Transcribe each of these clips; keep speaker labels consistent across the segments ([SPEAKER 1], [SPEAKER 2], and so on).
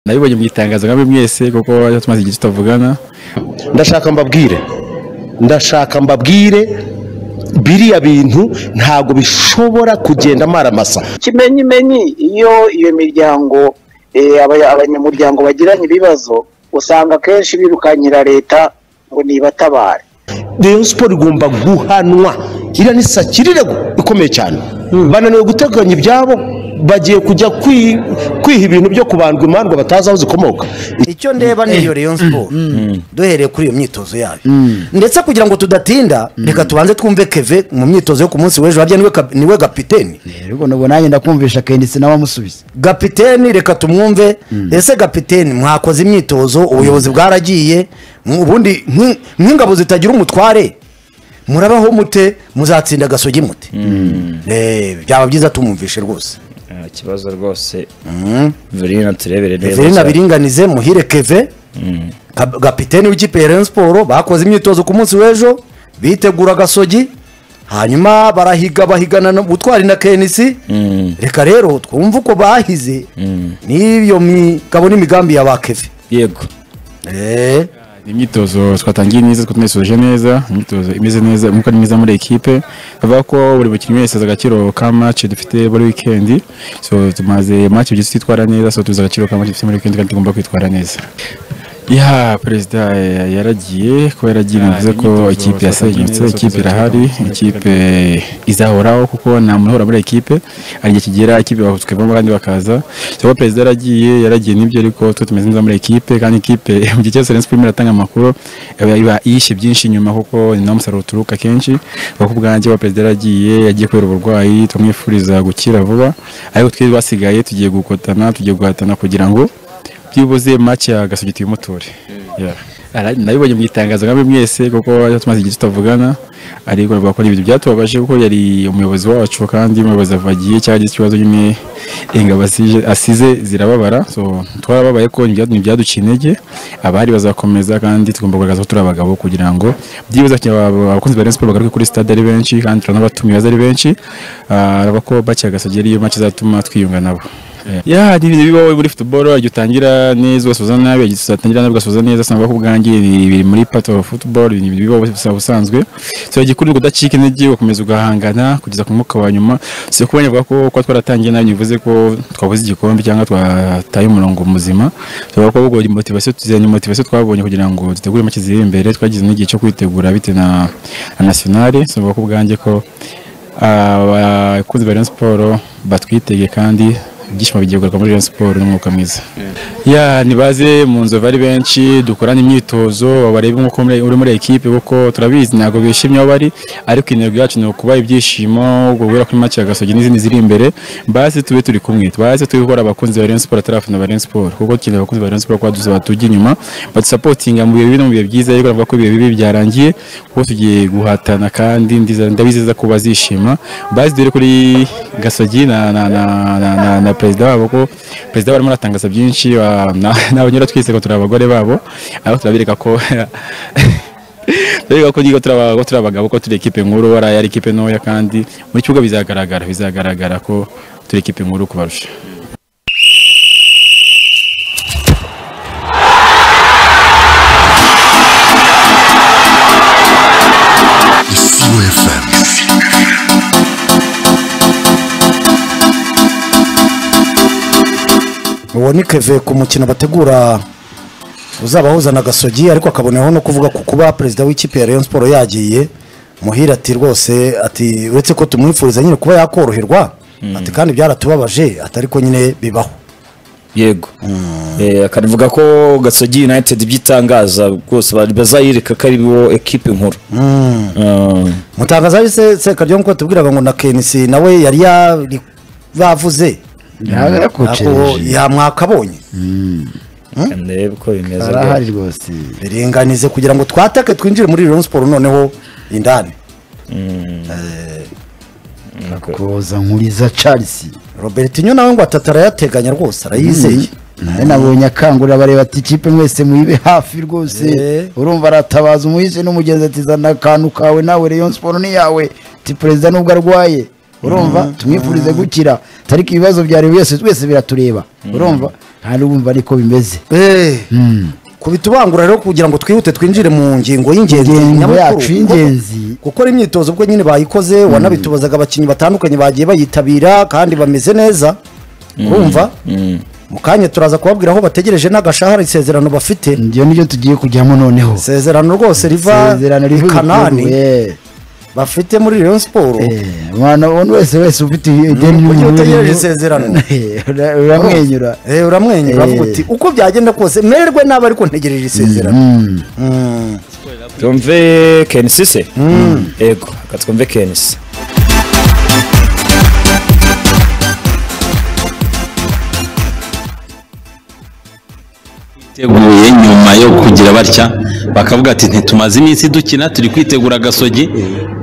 [SPEAKER 1] nabibonye mu itangazo nka mwese kuko tumaze igihe tutavugana
[SPEAKER 2] ndashaka mbabwire ndashaka mbabwire biriya bintu ntabwo bishobora kugenda amaramasa
[SPEAKER 3] kimenyimenyi iyo iyo miryango eh, aba- abanyamuryango bagiranye ibibazo usanga akenshi birukanyira leta ngo nibatabare
[SPEAKER 2] rayon siporo igomba guhanwa iriya ni sakirirego ikomeye cyane bananiwe guteganya ibyabo bagiye kujya kwi- kwiha ibintu byo kubandwa imandwa batazi aho zikomoka
[SPEAKER 4] icyo ndeba ni iyo Rayon Sport duhereye kuri iyo myitozo yayo ndetse kugira ngo tudatinda reka tubanze twumve keve mu myitozo yo ku munsi w'ejo harya niwe kap- niwe gapiteni
[SPEAKER 5] rero nubwo nanjye ndakumvisha kendisi nawe amusubiza
[SPEAKER 4] gapiteni reka tumwumve ese gapiteni mwakoze imyitozo ubuyobozi bwaragiye mu- ubundi nk- nk'ingabo zitagira umutware murabaho mute muzatsinda agasogi mute Eh, byaba byiza tumwumvishe rwose
[SPEAKER 6] nta kibazo rwose verina turebere neza
[SPEAKER 4] verena
[SPEAKER 6] cyane.
[SPEAKER 4] biringanize muhire keve Ka- gapiteni w'ikipe ya Rayon Sport bakoze imyitozo ku munsi w'ejo bitegura agasogi hanyuma barahiga bahigana no gutwara na kenisi reka rero twumve uko bahize n'ibyo migabo n'imigambi ya ba keve
[SPEAKER 6] yego
[SPEAKER 4] Eh,
[SPEAKER 1] imyitozo twatangiye neza twari tunayisoje neza imyitozo imeze neza umwuka ni mwiza muri ekipe bavuga ko buri mukinnyi wese azi agaciro ka match dufite buri weekend so tumaze match ebyiri twitwara neza so tuzi agaciro ka match dufite muri weekend kandi tugomba kwitwara neza ya perezida eh, yaragiye ko yaragiye bivuze ko ikipe yasenyutse ikipe irahari ikipe izahoraho kuko nta muntu uhora muri ekipe hari igihe kigera ikipe bahutswemo kandi bakaza cyangwa perezida yaragiye yaragiye nibyo ariko twe tumeze neza muri ekipe kandi ikipe mu gihe cyose Rayon Sport irimo iratanga amakuru iba iba yishe byinshi inyuma kuko ni naho umusaruro uturuka kenshi kuko ubwanjye wa perezida yaragiye yagiye kubera uburwayi tumwifuriza gukira vuba ariko twe basigaye tugiye gukotana tugiye guhatana kugira ngo byibuze make ya gasugiti y'umutore nabibonye mu itangazo nka mwese kuko tumaze igihe tutavugana ariko bavuga ko ibintu byatubabaje kuko yari umuyobozi wacu kandi umuyobozi avagiye cyangwa agize ikibazo nyine ingabo asije- asize zirababara so twarababaye ko ntibya- ntibyaduciye intege abari bazakomeza kandi tugomba kugaragaza ko turi abagabo kugira ngo byibuze aba- abakunzi ba Rayon Sport bagaruke kuri stade ari benshi kandi turanabatumiye baza ari benshi Ah, araba ko bakiyagasagiye ariyo make izatuma twiyunga nabo ya ni ibintu bibaho muri futuboro igihe utangira neza ugasoza nabi igihe uzatangira nabi ugasoza neza usanga ko ubwanjye ni biri muri part of football ni ibintu bibaho bisaba ubusanzwe so igikuru ni ukudacika intege ugakomeza ugahangana kugeza ku mwuka wa nyuma si kuba bavuga ko kuba twaratangiye nabi bivuze ko twabuze igikombe cyangwa twataye umurongo muzima tuvuga ko ubwo motivation tuzanye motivation twabonye kugira ngo dutegure make ziri imbere twagize n'igihe cyo kwitegura bitewe na na nationale so bavuga ko ubwanjye ko abakunzi ba Rayon Sport batwitege kandi ibyishimo bigiye kugaruka muri Rayon Sport n'umwuka mwiza ya nibaze mu nzu bari benshi dukorane imyitozo barebe nk'uko muri- uri muri ekipe kuko turabizi ntabwo bishimye aho bari ariko intego yacu ni ukubaha ibyishimo guhura kuri make ya gasogi n'izindi ziri imbere basi tube turi kumwe basi tube gukora abakunzi ba Rayon Sport atari abafana ba Rayon Sport kuko dukeneye abakunzi ba Rayon Sport kuba dusa batujya inyuma badusapotinga mu bihe bibi no mu bihe byiza ariko navuga ko ibihe bibi byarangiye kuko tugiye guhatana kandi ndiza- ndabizeza ko bazishima basi dore kuri gasogi na na na na, na, na perezida wabo ko perezida barimo aratangaza byinshi wa- na- n'abanyura twese ko turi abagore babo aho turabereka ko Rega ko nigo turaba ko turabagabo ko turi ekipe nkuru wara yari ekipe ntoya kandi muri kibuga bizagaragara bizagaragara ko turi ekipe nkuru kubarusha
[SPEAKER 7] Isiro FM.
[SPEAKER 4] uwo ni keve ku mukino bategura uzabahuza na gasogi ariko akaboneho no kuvuga ku kuba perezida w'ikipe ya Rayon Sport yagiye muhira ati rwose ati uretse ko tumwifuriza nyine kuba yakoroherwa ati kandi byaratubabaje atari ko nyine bibaho
[SPEAKER 6] yego Eh, akanavuga ko gasogi united ibyitangaza rwose bari- bazayereka ko ari bo ekipe nkuru Ah,
[SPEAKER 4] mutangaza ari se sekaryo nkuko tubwiraga ngo na kenisi nawe yari yari bavuze ako
[SPEAKER 5] yarakucereje
[SPEAKER 4] yamwakabonye
[SPEAKER 6] ndebe uko bimeze
[SPEAKER 5] arahari rwose
[SPEAKER 4] biringanize kugira ngo twatake twinjire muri Rayon Sport noneho indani
[SPEAKER 5] koza nkuriza charles
[SPEAKER 4] Robertinho nawe ngo atatu arayateganya rwose arayizeye
[SPEAKER 5] nawe nabonye akangurira bareba ati ikipe mwese muyibe hafi rwose
[SPEAKER 4] Eh.
[SPEAKER 5] urumva aratabaza umuhise n'umugenzi ati zana akantu kawe nawe Rayon Sport ni yawe ati perezida nubwo arwaye urumva tumwifurize gukira ariko ibibazo bya buri wese wese biratureba urumva ntabwo wumva ariko bimeze
[SPEAKER 4] Eh, kubitubangura rero kugira ngo twihute twinjire mu ngingo y'ingenzi
[SPEAKER 5] Ingingo
[SPEAKER 4] nyamukuru.
[SPEAKER 5] yacu
[SPEAKER 4] Kuko-
[SPEAKER 5] y'ingenzi.
[SPEAKER 4] gukora imyitozo ubwo nyine bayikoze wanabitubazaga abakinnyi batandukanye bagiye bayitabira kandi bameze neza urumva mu kanya turaza kubabwira aho bategereje n'agashahara isezerano bafite
[SPEAKER 5] ngiyo nibyo tugiye kujyamo noneho
[SPEAKER 4] isezerano rwose riva
[SPEAKER 5] Isezerano
[SPEAKER 4] i
[SPEAKER 5] rivuye
[SPEAKER 4] kanani
[SPEAKER 5] igihugu, eh.
[SPEAKER 4] bafite muri rayon siporo
[SPEAKER 5] Eh, umwana umuntu wese wese ufite ideni
[SPEAKER 4] Kuko iyo
[SPEAKER 5] n'umubiri
[SPEAKER 4] utegereje
[SPEAKER 5] we-
[SPEAKER 4] isezerano.
[SPEAKER 5] Eh, ura- uramwenyura
[SPEAKER 4] Eh, uramwenyura
[SPEAKER 5] Eh.
[SPEAKER 4] avuga uti uko byagenda kose mererwe nabi ariko ntegereje isezerano
[SPEAKER 5] Mm.
[SPEAKER 6] tumve kenisi se yego reka twumve kenisi
[SPEAKER 8] biteguye nyuma yo kugira batya bakavuga ati ntitumaze iminsi dukina turi kwitegura agasogi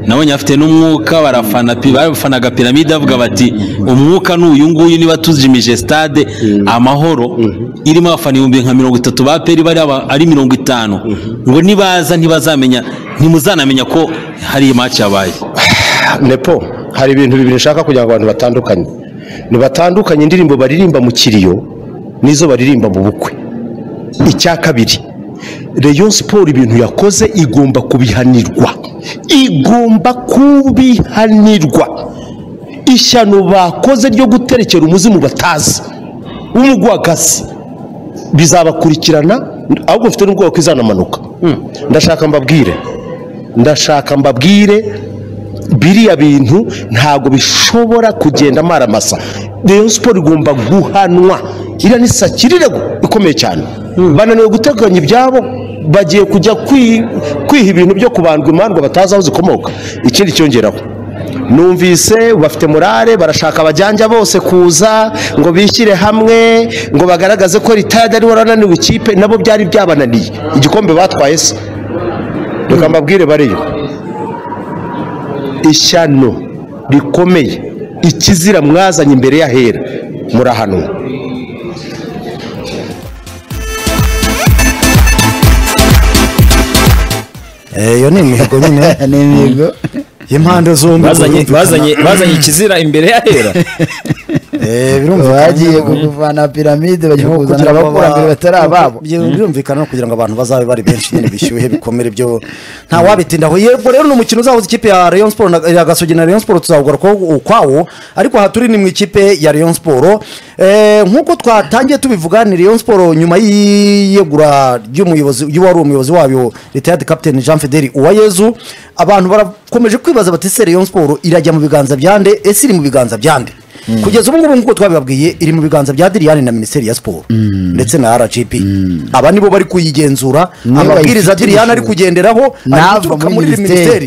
[SPEAKER 8] nabonye afite n'umwuka barafana pi- barafanaga piramide avuga bati umwuka ni uyu nguyu niba tujimije stade amahoro irimo abafana ibihumbi nka mirongo itatu ba peri bari aba- ari mirongo itanu ngo nibaza ntibazamenya ntimuzanamenya ko hari iyi match yabaye
[SPEAKER 2] nepo hari ibintu bibiri nshaka kugira ngo abantu batandukanye ntibatandukanye indirimbo baririmba mu kiriyo n'izo baririmba mu bukwe icya kabiri reyo siporo ibintu yakoze igomba kubihanirwa igomba kubihanirwa ishyano bakoze ryo guterekera umuzimu batazi w'umugwakazi bizabakurikirana ahubwo mfite n'ubwoba ko izanamanuka ndashaka mbabwire ndashaka mbabwire biriya bintu ntabwo bishobora kugenda amaramasa reyo siporo igomba guhanwa iriya ni sakirirego ikomeye cyane bananiwe guteganya ibyabo bagiye kujya kwi- kwiha ibintu byo kubandwa imandwa batazi aho zikomoka ikindi cyongeraho numvise bafite morale barashaka abajyanja bose kuza ngo bishyire hamwe ngo bagaragaze ko ritade ariwe warananiwe ikipe nabo byari byabananiye igikombe batwaye se reka mbabwire bariyo ishyano rikomeye ikizira mwazanye imbere y'ahera murahanwa
[SPEAKER 4] Eh, iyo ni imihigo nyine
[SPEAKER 5] ni imihigo
[SPEAKER 4] y'impande zombi
[SPEAKER 6] bazanye
[SPEAKER 4] birumvikana.
[SPEAKER 6] bazanye bazanye ikizira imbere y'ahera
[SPEAKER 4] Eh, birumvikana
[SPEAKER 5] bagiye
[SPEAKER 4] nyine.
[SPEAKER 5] kuvana piramide bagiye
[SPEAKER 4] Kuko
[SPEAKER 5] kuzana
[SPEAKER 4] kugira ngo
[SPEAKER 5] abakurambere
[SPEAKER 4] aba-
[SPEAKER 5] batari ababo
[SPEAKER 4] Byo birumvikana no kugira ngo abantu bazabe bari benshi nyine bishyuhe bikomere byo nta wabitindaho yego rero ni umukino uzahuza ikipe ya Rayon Sport na ya Gasogi na Rayon Sport tuzawugarukaho ukwawo ariko aha turi ni mu ikipe ya Rayon Sport Eh, nk'uko twatangiye tubivuga ni Rayon Sport nyuma y'iyegura ry'umuyobozi wari umuyobozi wayo retired captain Jean Fidel Uwayezu abantu barakomeje kwibaza bati se Rayon Sport irajya mu biganza bya nde ese iri mu biganza bya nde kugeza ubu ngubu nk'uko twabibabwiye iri mu biganza bya diriyani na minisiteri ya siporo ndetse na rgb aba nibo bari kuyigenzura
[SPEAKER 5] Niyo
[SPEAKER 4] amabwiriza
[SPEAKER 5] bayifite
[SPEAKER 4] diriyani ari
[SPEAKER 5] ubushobozi.
[SPEAKER 4] kugenderaho ari
[SPEAKER 5] nava
[SPEAKER 4] guturuka
[SPEAKER 5] muri minisiteri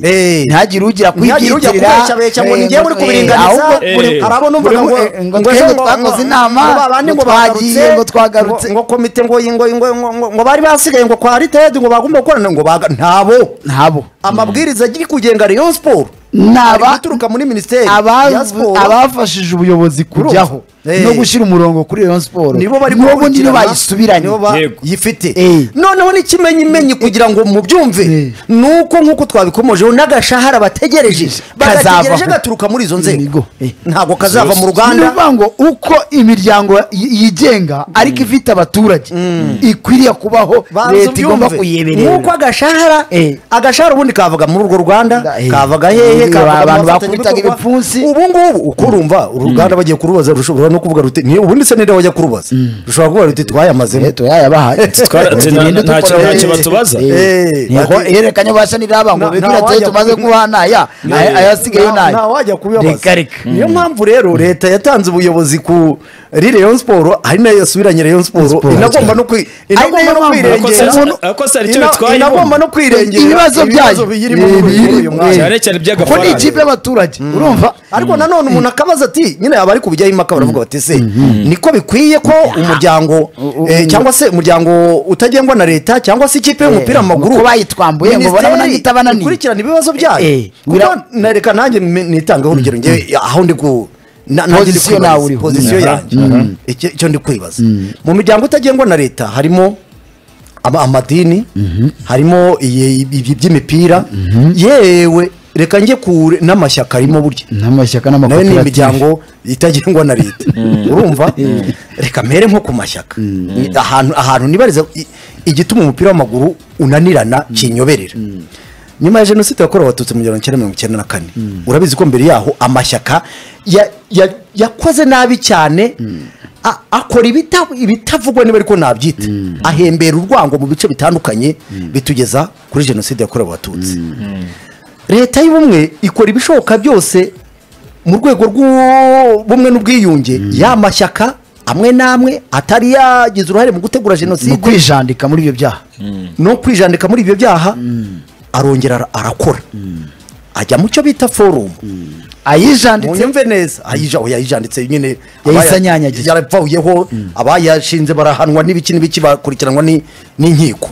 [SPEAKER 5] Eh. ntagire ugira
[SPEAKER 4] ntihagire ujya
[SPEAKER 5] kwiyitirira,
[SPEAKER 4] kubeshabesha ngo
[SPEAKER 5] eh,
[SPEAKER 4] ni njyewe uri
[SPEAKER 5] eh,
[SPEAKER 4] kubiringaniza
[SPEAKER 5] ahubwo
[SPEAKER 4] buri-
[SPEAKER 6] eh,
[SPEAKER 4] hari abo numvaga
[SPEAKER 5] buri-
[SPEAKER 4] ngo
[SPEAKER 5] eh, ngo twebwe twakoze inama,
[SPEAKER 4] ngo babandi ngo
[SPEAKER 5] ngo twagiye,
[SPEAKER 4] bagarutse,
[SPEAKER 5] ngo twagarutse.
[SPEAKER 4] ngo- ngo komite ngo ngo ngo- ngo- ngo- ngo bari basigaye ngo kwa ritedi ngo bagomba gukorana ngo baga ntabo
[SPEAKER 5] ntabo
[SPEAKER 4] amabwiriza agiye kugenga rayon siporo
[SPEAKER 5] Naba-
[SPEAKER 4] ari guturuka muri minisiteri
[SPEAKER 5] Abavu-
[SPEAKER 4] ya siporo
[SPEAKER 5] abafashije ubuyobozi kujyaho
[SPEAKER 4] Eh.
[SPEAKER 5] no gushyira umurongo kuri Rayon Sport
[SPEAKER 4] nibo bari
[SPEAKER 5] n'ubu niyo
[SPEAKER 4] gukurikirana,
[SPEAKER 5] bayisubiranye
[SPEAKER 4] nibo ba-
[SPEAKER 6] Yego.
[SPEAKER 4] yifite
[SPEAKER 5] Eh.
[SPEAKER 4] noneho n'ikimenyimenyi kugira ngo mubyumve
[SPEAKER 5] Eh.
[SPEAKER 4] nuko nk'uko twabikomojeho n'agashahara bategereje bagategereje
[SPEAKER 5] Kazavaho.
[SPEAKER 4] gaturuka muri izo nzego
[SPEAKER 5] Yego. Eh.
[SPEAKER 4] ntabwo kazava mu
[SPEAKER 5] ni
[SPEAKER 4] ruganda
[SPEAKER 5] ukuvuga ngo uko imiryango y- yigenga ariko ifite abaturage ikwiriye kubaho
[SPEAKER 4] Banza
[SPEAKER 5] leta igomba
[SPEAKER 4] ubyumve.
[SPEAKER 5] kuyeberera
[SPEAKER 4] nk'uko agashahara
[SPEAKER 5] Eh.
[SPEAKER 4] agashahara ubundi kavuga muri urwo rwanda
[SPEAKER 5] Eh.
[SPEAKER 4] kavuga hehe
[SPEAKER 5] Eh,
[SPEAKER 4] kavuga mu
[SPEAKER 5] abantu
[SPEAKER 4] bafatanyabikorwa.
[SPEAKER 5] bakubitaga ibipfunsi.
[SPEAKER 4] ubu ngubu uko urumva uruganda bagiye kurubaza rushobora no kuvuga ruti "Ni- ubundi se nire wajya kurubaza rushobora kuvuga ruti twayamazemo
[SPEAKER 5] leta yayabahaye
[SPEAKER 6] Twara-
[SPEAKER 5] Tugende
[SPEAKER 6] nta-
[SPEAKER 5] dukora-
[SPEAKER 6] nta kibazo tubaza
[SPEAKER 5] Eh,
[SPEAKER 4] Eh,
[SPEAKER 5] niko
[SPEAKER 4] ati-
[SPEAKER 5] ihererekanya ubasha niraba ngo
[SPEAKER 4] Nta-
[SPEAKER 5] bibwira
[SPEAKER 4] nta
[SPEAKER 5] ati
[SPEAKER 4] wajya
[SPEAKER 5] tumaze
[SPEAKER 4] kubi-
[SPEAKER 5] kubaha ntaya aya- ayasigayeyo
[SPEAKER 4] Nta- nta
[SPEAKER 5] ntayo
[SPEAKER 4] wajya kubibabaza.
[SPEAKER 5] Reka, reka.
[SPEAKER 4] niyo mpamvu rero leta yatanze ubuyobozi ku kuri rayon siporo ari nayo yasubiranye rayon siporo
[SPEAKER 5] Siporo.
[SPEAKER 4] inagomba no kwi- inagomba
[SPEAKER 5] niyo
[SPEAKER 4] no
[SPEAKER 5] mpamvu.
[SPEAKER 4] kwirengera
[SPEAKER 5] Umuntu-
[SPEAKER 6] Abakozi hari icyo
[SPEAKER 4] Ina-
[SPEAKER 6] bitwaye
[SPEAKER 4] inagomba
[SPEAKER 6] ubundi.
[SPEAKER 4] no kwirengera
[SPEAKER 5] ibibazo byayo
[SPEAKER 4] biyirimo
[SPEAKER 5] eh,
[SPEAKER 4] muri
[SPEAKER 5] biyiri-
[SPEAKER 4] uyu mwanya
[SPEAKER 6] Cyane cyane
[SPEAKER 5] kuko ni
[SPEAKER 6] iby'agafaranga.
[SPEAKER 5] ikipe y'abaturage urumva
[SPEAKER 4] ariko nanone umuntu akabaza ati nyine abari kubijyaho impaka baravuga bati se niko bikwiye ko umuryango eh, cyangwa se umuryango utagengwa na leta cyangwa se ikipe y'umupira mu maguru
[SPEAKER 5] ko bayitwambuye ngo
[SPEAKER 4] Minisiteri
[SPEAKER 5] barabona nk'ihita bananiye.
[SPEAKER 4] ikurikirana ibibazo byayo
[SPEAKER 5] Eh,
[SPEAKER 4] kuko
[SPEAKER 5] bira-
[SPEAKER 4] nareka nanjye mi- nitangeho urugero njyewe aho ndi ku na- nanjye ndi
[SPEAKER 5] Position
[SPEAKER 4] kwibaza,
[SPEAKER 5] nawe uriho.
[SPEAKER 4] position
[SPEAKER 5] Aha.
[SPEAKER 4] yanjye Icyo- icyo ndi kwibaza mu miryango itagengwa na leta harimo ama- amadini harimo iyi- ibi by'imipira yewe reka njye kure n'amashyaka arimo burya
[SPEAKER 5] n'amashyaka
[SPEAKER 4] nayo ni
[SPEAKER 5] n'amakoperative
[SPEAKER 4] imiryango itagengwa na leta urumva reka mere nko ku mashyaka ahantu ahantu nibariza i- igituma umupira w'amaguru unanirana kinyoberera nyuma ya jenoside yakorewe abatutsi mu gihumbi kimwe magana cyenda mirongo icyenda na kane urabizi ko mbere yaho amashyaka ya- ya- yakoze nabi cyane a- akora ibita- ibitavugwa niba ariko nabyita ahembera urwango mu bice bitandukanye bitugeza kuri jenoside yakorewe abatutsi leta y'ubumwe ikora ibishoboka byose mu rwego rw'ubumwe n'ubwiyunge ya mashyaka amwe n'amwe atari yagize uruhare mu gutegura
[SPEAKER 5] mu
[SPEAKER 4] jenoside
[SPEAKER 5] kwijandika muri ibyo byaha
[SPEAKER 4] no kwijandika muri ibyo byaha arongera ara- arakora ajya mu cyo bita forumu
[SPEAKER 5] ayijanditse
[SPEAKER 4] munyumve neza ayija oya yijanditse nyine
[SPEAKER 5] Yahise
[SPEAKER 4] abaya-
[SPEAKER 5] anyanyagiza.
[SPEAKER 4] yarapfahuyeho abayashinze barahanwa n'ibiki n'ibiki bakurikiranwa ni- n'inkiko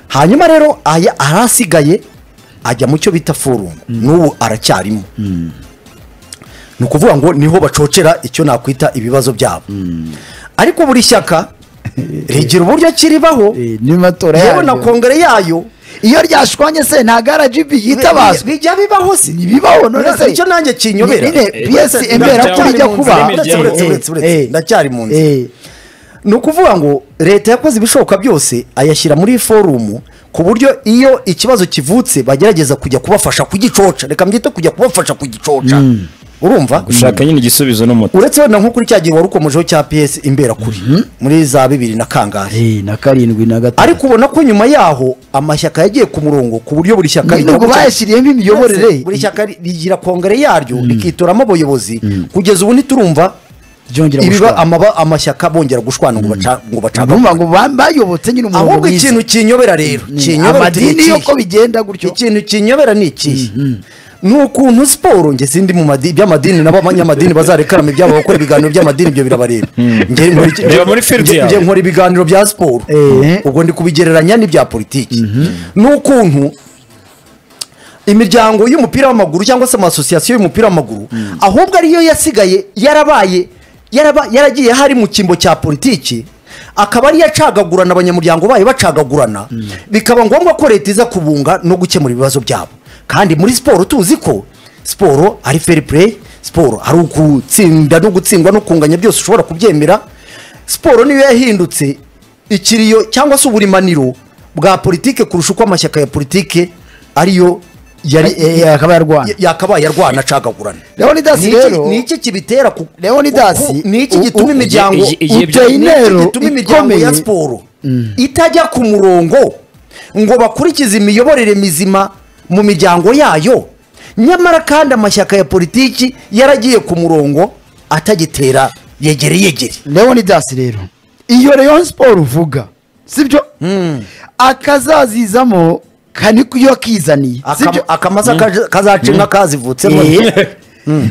[SPEAKER 4] hanyuma rero aya arasigaye ajya mu cyo bita forumu n'ubu aracyarimo ni ukuvuga ngo niho bacocera icyo nakwita ibibazo byabo ariko buri shyaka rigira uburyo kiribaho
[SPEAKER 5] eh, n'amatora
[SPEAKER 4] yewe na
[SPEAKER 5] yaryo
[SPEAKER 4] kongere yayo
[SPEAKER 5] iyo ryashwanye se ntabwo rgb yitabazwa
[SPEAKER 4] bijya bibaho se
[SPEAKER 5] ntibibaho none se
[SPEAKER 4] icyo nanjye kinyobera
[SPEAKER 5] None piyesi embera ko bijya kuba
[SPEAKER 4] Uretse, uretse, uretse, uretse.
[SPEAKER 5] Eh, eh,
[SPEAKER 4] ndacyari mu nzu
[SPEAKER 5] eh,
[SPEAKER 4] ni ukuvuga ngo leta yakoze ibishoboka byose ayashyira muri forumu ku buryo iyo ikibazo kivutse bagerageza kujya kubafasha kugicoca reka mbyite kujya kubafasha kugicoca urumva
[SPEAKER 6] gushaka nyine igisubizo n'umuti
[SPEAKER 4] uretse wenda nko kuri cya gihe wari ukomejeho cya piyesi imbera kuri muri za bibiri na kangahe
[SPEAKER 5] eh, na karindwi na gatatu
[SPEAKER 4] ariko ubona ko nyuma yaho amashyaka yagiye ku murongo ku buryo buri shyaka
[SPEAKER 5] nubwo
[SPEAKER 4] rigera ku cya-
[SPEAKER 5] bayashyiriyemo imiyoborere
[SPEAKER 4] Yose, buri shyaka ri- rigira kongere yaryo rikitoramo abayobozi kugeza ubu ntiturumva
[SPEAKER 5] ryongera
[SPEAKER 4] ibiba
[SPEAKER 5] gushwana.
[SPEAKER 4] amaba- amashyaka bongera gushwana ngo baca- ngo bacagagure
[SPEAKER 5] urumva ngo ba- bayobotse nyine umurongo
[SPEAKER 4] ahubwo
[SPEAKER 5] mwiza
[SPEAKER 4] ikintu kinyobera rero kinyobera
[SPEAKER 5] amadini yo ko bigenda gutyo
[SPEAKER 4] ikintu kinyobera ni ikihe ni ukuntu siporo nge sindi mu madini by'amadini nabo abanyamadini bazarekarama ibyabo bakora ibiganiro by'amadini ibyo birabareba Nge nkora iki-
[SPEAKER 6] Reba muri field
[SPEAKER 4] nge-
[SPEAKER 6] yawe.
[SPEAKER 4] nge nkora ibiganiro bya siporo
[SPEAKER 5] Eh.
[SPEAKER 4] ubwo ndi kubigereranya n'ibya politiki ni ukuntu imiryango y'umupira w'amaguru cyangwa se amasosiyasiyo y'umupira w'amaguru ahubwo ariyo yasigaye yarabaye yaraba- yaragiye hari mu cyimbo cya politiki akaba ariyo acagagurana abanyamuryango bayo bacagagurana bikaba ngombwa ko leta iza kubunga no gukemura ibibazo byabo kandi muri siporo tuzi ko siporo ari fair play siporo ari ugutsinda no gutsindwa no kunganya byose ushobora kubyemera siporo niyo yahindutse ikiriyo cyangwa se uburimaniro bwa politike kurusha uko amashyaka ya politike ariyo yari
[SPEAKER 5] Eh, eh, akaba yarwana.
[SPEAKER 4] ya- yakabaye arwana acagagurana
[SPEAKER 5] Leonidas
[SPEAKER 4] Ni iki-
[SPEAKER 5] rero-
[SPEAKER 4] ni iki kibitera ku
[SPEAKER 5] Leonidas,
[SPEAKER 4] ku- ni iki
[SPEAKER 5] u-
[SPEAKER 4] gituma
[SPEAKER 5] u-
[SPEAKER 4] imiryango
[SPEAKER 6] igihe- igihe-
[SPEAKER 4] ni iki
[SPEAKER 5] uteye intero
[SPEAKER 4] gituma imiryango ya
[SPEAKER 5] ikomeye.
[SPEAKER 4] siporo itajya ku murongo ngo bakurikize imiyoborere mizima mu miryango yayo nyamara kandi amashyaka ya politiki yaragiye ku murongo atagitera yegere yegere
[SPEAKER 5] leonidas rero iyo rayon siporo uvuga sibyo akazazizamo kaniyo kizaniye sibyo
[SPEAKER 4] Aka- akamaza kaje- kazaca inka kazivutsemo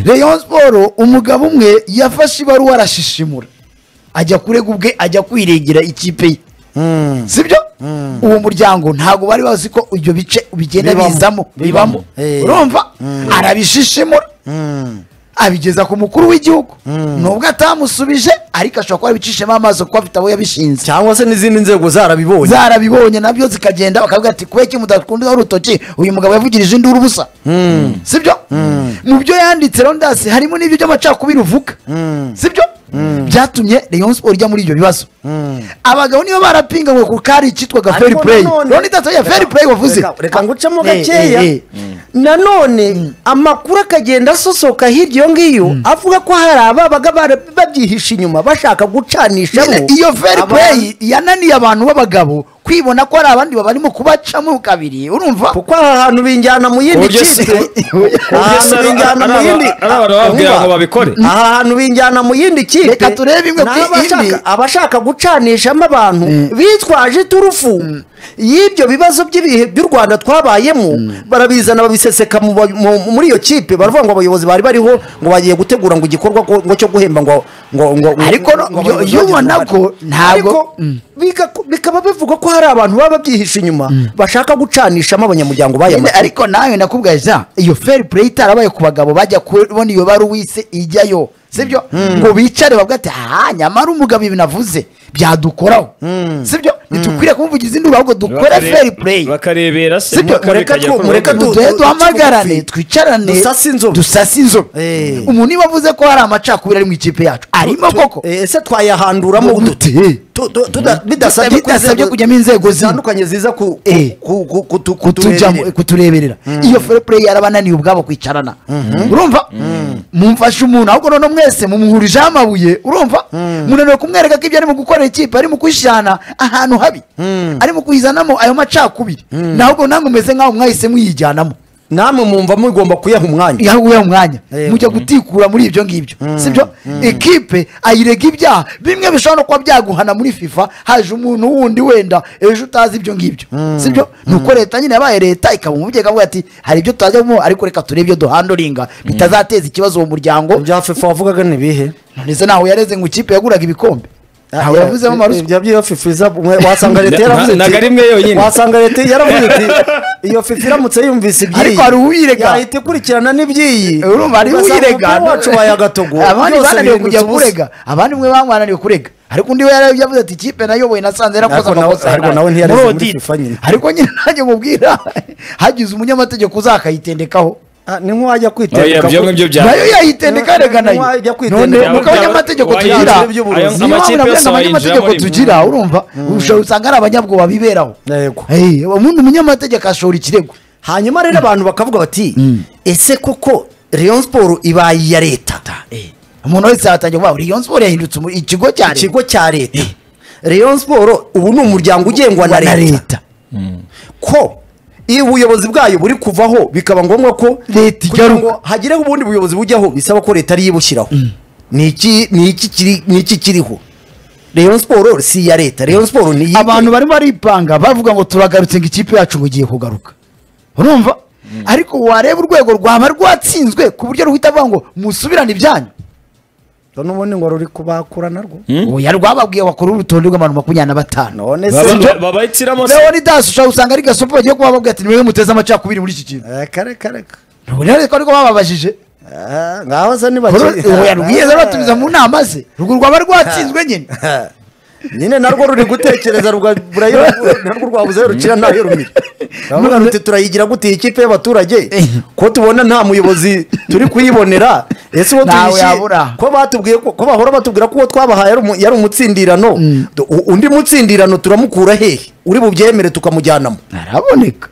[SPEAKER 5] rayon siporo umugabo umwe yafashe ibaruwa arashishimura ajya kurega ubwe ajya kwirengera ikipe ye sibyo uwo muryango ntabwo bari bazi ko ibyo bice bigenda
[SPEAKER 4] Bibamo.
[SPEAKER 5] bizamo bibamo
[SPEAKER 4] Eh.
[SPEAKER 5] urumva arabishishimura abigeza ku mukuru w'igihugu nubwo atamusubije ariko ashobora kuba yabicishemo amaso kuko afite abo yabishinze
[SPEAKER 4] cyangwa se n'izindi nzego zarabibonye
[SPEAKER 5] zarabibonye nabyo zikagenda bakavuga ati kubera iki mudakunda urutoki uyu mugabo yavugirije induru ubusa sibyo mu byo yanditse rondasi harimo n'ibyo by'amacakubiri uvuga sibyo byatumye rayon sport ijya muri ibyo bibazo abagabo nibo barapinganywe ku kari kitwaga fair
[SPEAKER 4] Ariko
[SPEAKER 5] play
[SPEAKER 4] nanone-
[SPEAKER 5] rondasi ya fair play wavuze
[SPEAKER 4] Reka- reka ngucemo
[SPEAKER 5] Eh,
[SPEAKER 4] gakeya
[SPEAKER 5] eh, eh.
[SPEAKER 4] nanone amakuru akagenda asosoka hirya iyo ngiyo avuga ko hari ababaga bara- babyihishe inyuma bashaka gucanishamo
[SPEAKER 5] Nyine iyo fair
[SPEAKER 4] abantu.
[SPEAKER 5] play yananiye abantu b'abagabo kwibona ko hari abandi barimo kubacamo kabiri urumva
[SPEAKER 4] kuko aha hantu binjyana mu yindi
[SPEAKER 6] Uburyo si-
[SPEAKER 4] kipe aha hantu
[SPEAKER 6] ari-
[SPEAKER 4] binjyana mu
[SPEAKER 6] ari-
[SPEAKER 4] yindi
[SPEAKER 6] ari abantu bababwira
[SPEAKER 4] Urumva?
[SPEAKER 6] ngo babikore.
[SPEAKER 4] aha hantu binjyana mu yindi kipe
[SPEAKER 5] Reka turebe imwe kuri
[SPEAKER 4] n'abashaka-
[SPEAKER 5] indi.
[SPEAKER 4] abashaka gucanishamo abantu bitwaje iturufu y'ibyo bibazo by'ibihe by'u rwanda twabayemo barabizana babiseseka mu ba- mu- muri iyo kipe baravuga ngo abayobozi bari bariho ngo bagiye gutegura ngo igikorwa ngo ngo cyo guhemba ngo ngo ngo ngo-
[SPEAKER 5] Ariko no-
[SPEAKER 4] ngo abayobozi
[SPEAKER 5] iyo ubona
[SPEAKER 4] bagize
[SPEAKER 5] ko
[SPEAKER 4] uruhare. Ariko
[SPEAKER 5] ntabwo-
[SPEAKER 4] bika- bikaba bivuga ko hari abantu baba babyihishe inyuma bashaka gucanishamo abanyamuryango baya
[SPEAKER 5] Nyine,
[SPEAKER 4] makipe
[SPEAKER 5] ariko nawe nakubwaye za iyo fair play itarabaye ku bagabo bajya kubona iyo baruwise ijyayo sibyo ngo bicare bavuga ati aha nyamara umugabo ibi navuze byadukoraho sibyo ntitukwiriye kumuvugiza induru ahubwo dukore
[SPEAKER 6] Bakare-
[SPEAKER 5] feri pureyi
[SPEAKER 6] bakarebera se
[SPEAKER 5] Sibyo,
[SPEAKER 6] impaka
[SPEAKER 4] mureka
[SPEAKER 6] bikajya
[SPEAKER 4] twu-
[SPEAKER 6] ku
[SPEAKER 4] mureka
[SPEAKER 6] ruhande.
[SPEAKER 4] tu-
[SPEAKER 5] duhe
[SPEAKER 4] tu-
[SPEAKER 5] duhamagarane
[SPEAKER 4] tugufi.
[SPEAKER 5] twicarane
[SPEAKER 4] Dusase inzobe.
[SPEAKER 5] dusase inzobe
[SPEAKER 4] Eh.
[SPEAKER 5] umuntu niba avuze ko hari amacakubiri ari mu ikipe yacu arimo
[SPEAKER 4] Tu-
[SPEAKER 5] koko
[SPEAKER 4] eh, ese twayahanduramo
[SPEAKER 5] Mu-
[SPEAKER 4] udu-
[SPEAKER 5] dute.
[SPEAKER 4] tu- tu- tuda- bidasabye ko
[SPEAKER 5] Bidasabye
[SPEAKER 4] inzego-
[SPEAKER 5] kujyamo inzego zimwe.
[SPEAKER 4] zitandukanye ziza ku-
[SPEAKER 5] Eh.
[SPEAKER 4] ku- ku- kutu-
[SPEAKER 5] kutujyamo
[SPEAKER 4] kutureberera.
[SPEAKER 5] kutureberera iyo feri pureyi yarabananiye ubwabo kwicarana urumva mumfashe umuntu ahubwo noneho mwese mumuhurijeho amabuye urumva munaniwe kumwereka ko ibyo arimo gukorera ikipe arimo kwishyirana ahantu habi arimo kuyizanamo ayo macakubiri nahubwo namwe mumeze nk'aho mwahise mwiyijyanamo
[SPEAKER 4] namwe mwumva mugomba kuyaha umwanya
[SPEAKER 5] yahuye uwo mwanya
[SPEAKER 4] Eh.
[SPEAKER 5] mujya gutikura muri ibyo ngibyo sibyo ekipe ayirega ibyaha bimwe bishobora no kuba byaguhana muri fifa haje umuntu wundi wenda ejo utazi ibyo ngibyo sibyo ni uko leta nyine yabaye leta ikaba umubyeyi ikavuga ati hari ibyo tutajyamo ariko reka turebe ibyo duhandoringa bitazateza ikibazo uwo muryango
[SPEAKER 4] bya fifa wavugaga ni ibihe
[SPEAKER 5] none se ntawe yareze ngo ikipe yaguraga ibikombe ntawe yavuzemo amaruswa
[SPEAKER 4] ibyo byiyo fifa iza mwe- wasanga leta
[SPEAKER 6] Na-
[SPEAKER 4] yaravuze
[SPEAKER 6] na-
[SPEAKER 4] iti-
[SPEAKER 6] ntago ari imwe yonyine.
[SPEAKER 4] wasanga leta yaravuze iti iyo fifa iramutse yumvise iby'iyi
[SPEAKER 5] Ariko hari uwirega.
[SPEAKER 4] yahita ikurikirana n'iby'iyi
[SPEAKER 5] urumva hari
[SPEAKER 4] ugasanga
[SPEAKER 5] urega
[SPEAKER 4] umupira wacu bayagatogo
[SPEAKER 5] abandi
[SPEAKER 4] byose
[SPEAKER 5] bananiwe
[SPEAKER 4] bihindutse
[SPEAKER 5] kujya
[SPEAKER 4] ubusa.
[SPEAKER 5] kurega abandi mwe bananiwe kurega ariko undi we yari yavuze ati ikipe nayoboye nasanze yarakoze
[SPEAKER 4] Ariko nawe-
[SPEAKER 5] amakosa
[SPEAKER 4] ariko
[SPEAKER 5] yaraye."
[SPEAKER 4] nawe ntiyareze
[SPEAKER 5] Muri
[SPEAKER 4] muri
[SPEAKER 5] audit.
[SPEAKER 4] FIFA nyine.
[SPEAKER 5] ariko nyine nanjye mubwira hagize umunyamategeko uzakayitendekaho
[SPEAKER 4] Ah, ni nk'uwajya
[SPEAKER 6] Oya,
[SPEAKER 4] kwitendeka
[SPEAKER 6] ibyo
[SPEAKER 4] ku-
[SPEAKER 6] ngibyo bya-
[SPEAKER 5] nayo yayitendeka rega nayo
[SPEAKER 4] Wajya kwitendeka.
[SPEAKER 5] none muko
[SPEAKER 6] Wajya-
[SPEAKER 5] abanyamategeko
[SPEAKER 6] wajya-
[SPEAKER 5] tugira
[SPEAKER 4] wajya- by'uburozi.
[SPEAKER 5] niyo mpamvu
[SPEAKER 6] Amakipe
[SPEAKER 5] navuga ngo
[SPEAKER 6] yose
[SPEAKER 5] abanyamategeko
[SPEAKER 6] wayinjiramo
[SPEAKER 5] tugira urumva ushobora usanga ari abanyabwoba biberaho
[SPEAKER 4] Yego.
[SPEAKER 5] Eh, ubundi umunyamategeko ashora ikirego
[SPEAKER 4] hanyuma rero abantu bakavuga bati ese koko leon siporo ibaye iya leta
[SPEAKER 5] umuntu wese yatangiye kuvuga ngo iyo siporo yahindutse umu- ikigo cya leta
[SPEAKER 4] ikigo cya leta leon siporo ubu ni umuryango ugengwa na leta ko iyo ubuyobozi bwayo buri kuvaho bikaba ngombwa ko
[SPEAKER 5] Leta
[SPEAKER 4] kugira
[SPEAKER 5] igaruka.
[SPEAKER 4] ngo hagireho ubundi buyobozi bujyaho bisaba ko leta ariyo ibushyiraho ni iki ni iki kiri- ni iki kiriho leon siporo si iya leta leon siporo ni iyihe?
[SPEAKER 5] abantu barimo baripanga bavuga ngo turagarutse ngo ikipe yacu ngo igiye kugaruka urumva ariko wareba urwego rwaba rwatsinzwe ku buryo ruhita avuga ngo musubirane ibyanyu
[SPEAKER 4] n'ubundi ngo ruri kubakura narwo
[SPEAKER 5] oya rwababwiye bakora urutonde rw'abantu makumyabiri na batanu
[SPEAKER 4] none se
[SPEAKER 6] Baba-
[SPEAKER 4] ibyo-
[SPEAKER 6] ba- babahitiramo se
[SPEAKER 5] leoni dasi ushobora gusanga ari gasopo bagiye kuba bababwira ati nimwe muteze amacakubiri muri iki kintu
[SPEAKER 4] Eh, kare kare kare.
[SPEAKER 5] ubu rero ariko bababajije
[SPEAKER 4] Ah, ngaho se
[SPEAKER 5] Uru- oya rwiyeze batumiza
[SPEAKER 4] nibakiri
[SPEAKER 5] mu nama ze urwo rwaba rwatsinzwe nyine
[SPEAKER 4] nyine narwo ruri gutekereza ruga- burayo- narwo rwabuze rukira ntayo rumira baravuga ruti turayigira gute iyi kipe y'abaturage ko tubona nta muyobozi turi kuyibonera ese uwo
[SPEAKER 5] Ntawe
[SPEAKER 4] tuyishyiye
[SPEAKER 5] yabura.
[SPEAKER 4] ko batubwiye ko ko bahora batubwira ko uwo twabahaye ari umu- yari umutsindirano Du- u- undi mutsindirano turamukura hehe uri bubyemere tukamujyanamo
[SPEAKER 5] araboneka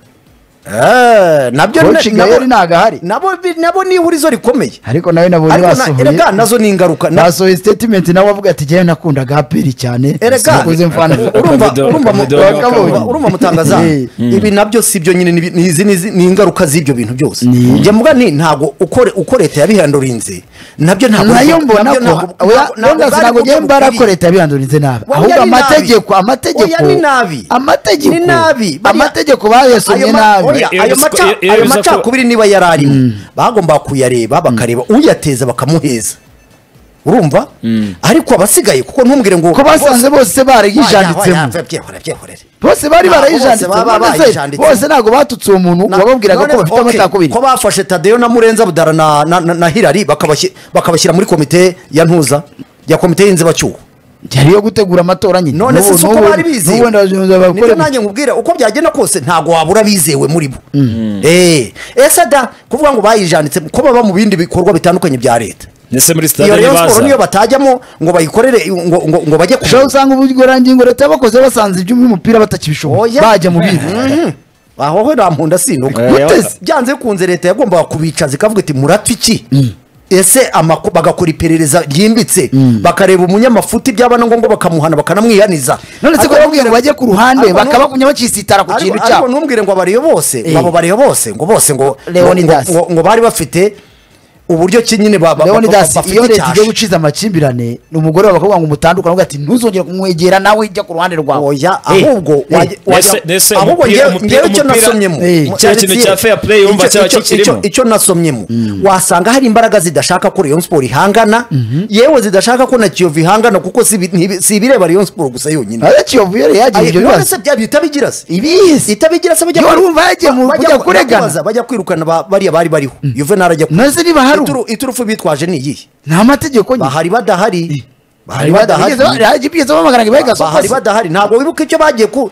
[SPEAKER 4] Eh, nabyo ni-
[SPEAKER 5] Coaching yari ntago ahari.
[SPEAKER 4] nabo bi- nabo ni ihurizo rikomeye
[SPEAKER 5] ariko nawe nabonye
[SPEAKER 4] ariko na-
[SPEAKER 5] basohoye
[SPEAKER 4] erega nazo ni ingaruka na-
[SPEAKER 5] basohoye statement nawe avuga ati jyewe nakundaga aperi cyane
[SPEAKER 4] erega
[SPEAKER 5] sinakuze mfana
[SPEAKER 4] urumva
[SPEAKER 6] Akabido-
[SPEAKER 4] urumva mu-
[SPEAKER 6] akabido-
[SPEAKER 4] urumva-
[SPEAKER 5] akabido.
[SPEAKER 4] urumva mutangaza
[SPEAKER 5] Eh.
[SPEAKER 4] ibi nabyo si byo nyine ni- ni izi ni izi- ni ingaruka z'ibyo bintu byose njya mvuga nti ntabwo ukore uko leta yabihandurinze nabyo ntabwo
[SPEAKER 5] nayo
[SPEAKER 4] nabyo
[SPEAKER 5] mbona ko
[SPEAKER 4] ntabwo- ntabwo-
[SPEAKER 5] wenda
[SPEAKER 4] bwari
[SPEAKER 5] sinago
[SPEAKER 4] uburyo
[SPEAKER 5] njyewe mbara
[SPEAKER 4] bukwiriye.
[SPEAKER 5] ko leta yabihandurinze nabi
[SPEAKER 4] Oya,
[SPEAKER 5] ahubwo
[SPEAKER 4] ni nabi.
[SPEAKER 5] amategeko
[SPEAKER 4] Oya,
[SPEAKER 5] amategeko
[SPEAKER 4] ni nabi.
[SPEAKER 5] amategeko
[SPEAKER 4] Ni nabi. Bariya-
[SPEAKER 5] amategeko
[SPEAKER 4] Ayo
[SPEAKER 5] bayasomye
[SPEAKER 4] ma-
[SPEAKER 5] nabi
[SPEAKER 4] oya, ayo
[SPEAKER 6] Iyo-
[SPEAKER 4] maca-
[SPEAKER 6] iyo-
[SPEAKER 4] ayo
[SPEAKER 6] iyo-
[SPEAKER 4] macakubiri niba yari arimo bagomba kuyareba bakareba uyateza bakamuheza urumva ariko abasigaye kuko ntumbwire ngo
[SPEAKER 5] ko basanze bose barayijanditsemo
[SPEAKER 4] barayijanditsemo
[SPEAKER 5] bose bari
[SPEAKER 4] Ntabwo bose baba
[SPEAKER 5] barayijanditsemo
[SPEAKER 4] bayijanditsemo.
[SPEAKER 5] bose ntabwo batutse uwo muntu
[SPEAKER 4] Na-
[SPEAKER 5] wababwiraga ko
[SPEAKER 4] none-
[SPEAKER 5] bafite
[SPEAKER 4] okay,
[SPEAKER 5] amatakubiri
[SPEAKER 4] ko bafashe tadeyo na murenza budara na, na, na, na hirari bakabashyi- bakabashyira muri komite ya ntuza ya komite y'inzibacyuho
[SPEAKER 5] yari iyo gutegura amatora nyine
[SPEAKER 4] none se
[SPEAKER 5] N'ubu-
[SPEAKER 4] si uko
[SPEAKER 5] n'ubu-
[SPEAKER 4] bari bizewe
[SPEAKER 5] n'ubu wenda bazirinda bakore-
[SPEAKER 4] nibyo nanjye nkubwire uko byagenda kose ntabwo wabura bizewe muri bo Eh, ese da kuvuga ngo bayijanditse ko baba mu bindi bikorwa bitandukanye bya leta
[SPEAKER 6] ndetse muri
[SPEAKER 4] iyo
[SPEAKER 6] sitade
[SPEAKER 4] rero siporo niyo
[SPEAKER 6] ntibaza
[SPEAKER 4] batajyamo ngo bayikorere ngo, ngo, ngo bajye ku
[SPEAKER 5] ushobora usanga ubugororangingo leta yabakoze basanze iby'umupira batakibishoboye
[SPEAKER 4] Oya.
[SPEAKER 5] bajya mu bindi
[SPEAKER 4] aho we rampunda sinduka
[SPEAKER 6] Eh,
[SPEAKER 4] mutezi
[SPEAKER 6] wa-
[SPEAKER 4] byanze bikunze leta yagombaga kubicaza ikavuga iti murapfa iki ese amako- bagakora iperereza ryimbitse bakareba umunyamafuti byaba na ngombwa bakamuhana bakanamwihaniza
[SPEAKER 5] none se ko
[SPEAKER 4] Ariko
[SPEAKER 5] bamubwira ngo bajye ku ruhande
[SPEAKER 4] Ariko ntumbwire-
[SPEAKER 5] bakabakumya bakisitara ku
[SPEAKER 4] ariko
[SPEAKER 5] kintu
[SPEAKER 4] ariko
[SPEAKER 5] cyabo
[SPEAKER 4] ntumbwire ngo abariyo bose ngo
[SPEAKER 5] Eh.
[SPEAKER 4] abo bariyo bose ngo bose ngo
[SPEAKER 5] Leonidas.
[SPEAKER 4] ngo- ngo- ngo bari bafite uburyo ki nyine ba- ba- ba-
[SPEAKER 5] leonidas
[SPEAKER 4] ba- bafite
[SPEAKER 5] iyo leta
[SPEAKER 4] icyasha.
[SPEAKER 5] igiye guciza amakimbirane ni umugore wawe bakubwira ngo umutandukane uvuga ati ntuzongere kumwegera nawe jya ku ruhande rwawe
[SPEAKER 4] oya
[SPEAKER 5] Eh,
[SPEAKER 4] ahubwo
[SPEAKER 5] eh,
[SPEAKER 4] wajya- wajya-
[SPEAKER 6] Ese- ese
[SPEAKER 4] ahubwo
[SPEAKER 6] umupira-
[SPEAKER 4] njyewe-
[SPEAKER 6] umupira-
[SPEAKER 4] njyewe icyo
[SPEAKER 6] umupira-
[SPEAKER 4] nasomyemo
[SPEAKER 5] Eh,
[SPEAKER 4] mu-
[SPEAKER 6] cya kintu
[SPEAKER 4] ndetse-
[SPEAKER 6] cya fair play yumva
[SPEAKER 4] icyo-
[SPEAKER 6] cyaba
[SPEAKER 4] icyo-
[SPEAKER 6] kikirimo.
[SPEAKER 4] icyo- icyo nasomyemo wasanga hari imbaraga zidashaka ko Rayon Sport ihangana yewe zidashaka ko na Kiyovu ihangana kuko si ibi- ntibi- si ibireba Rayon Sport gusa yonyine
[SPEAKER 5] ariko iyo vuba yari yagiye ibyo bibazo
[SPEAKER 4] nonese byaba itabigira se
[SPEAKER 5] ibizi
[SPEAKER 4] itabigira se bajya
[SPEAKER 5] Yo,
[SPEAKER 4] kuri-
[SPEAKER 5] urumva yagiye mu-
[SPEAKER 4] bajya
[SPEAKER 5] kujya
[SPEAKER 4] ku-
[SPEAKER 5] kuregana.
[SPEAKER 4] kubaza, bajya kwirukana ba- bariya bari bariho Juvenal ajya ku-
[SPEAKER 5] Nonese niba hari ubu-
[SPEAKER 4] Ituru- iturufu bitwaje ni iyihe
[SPEAKER 5] ni amategeko nyine
[SPEAKER 4] bahari badahari hari badahari
[SPEAKER 5] bigeze bamagana ngo ibahe gasozi
[SPEAKER 4] bahari badahari ntabwo wibuka icyo bagiye ku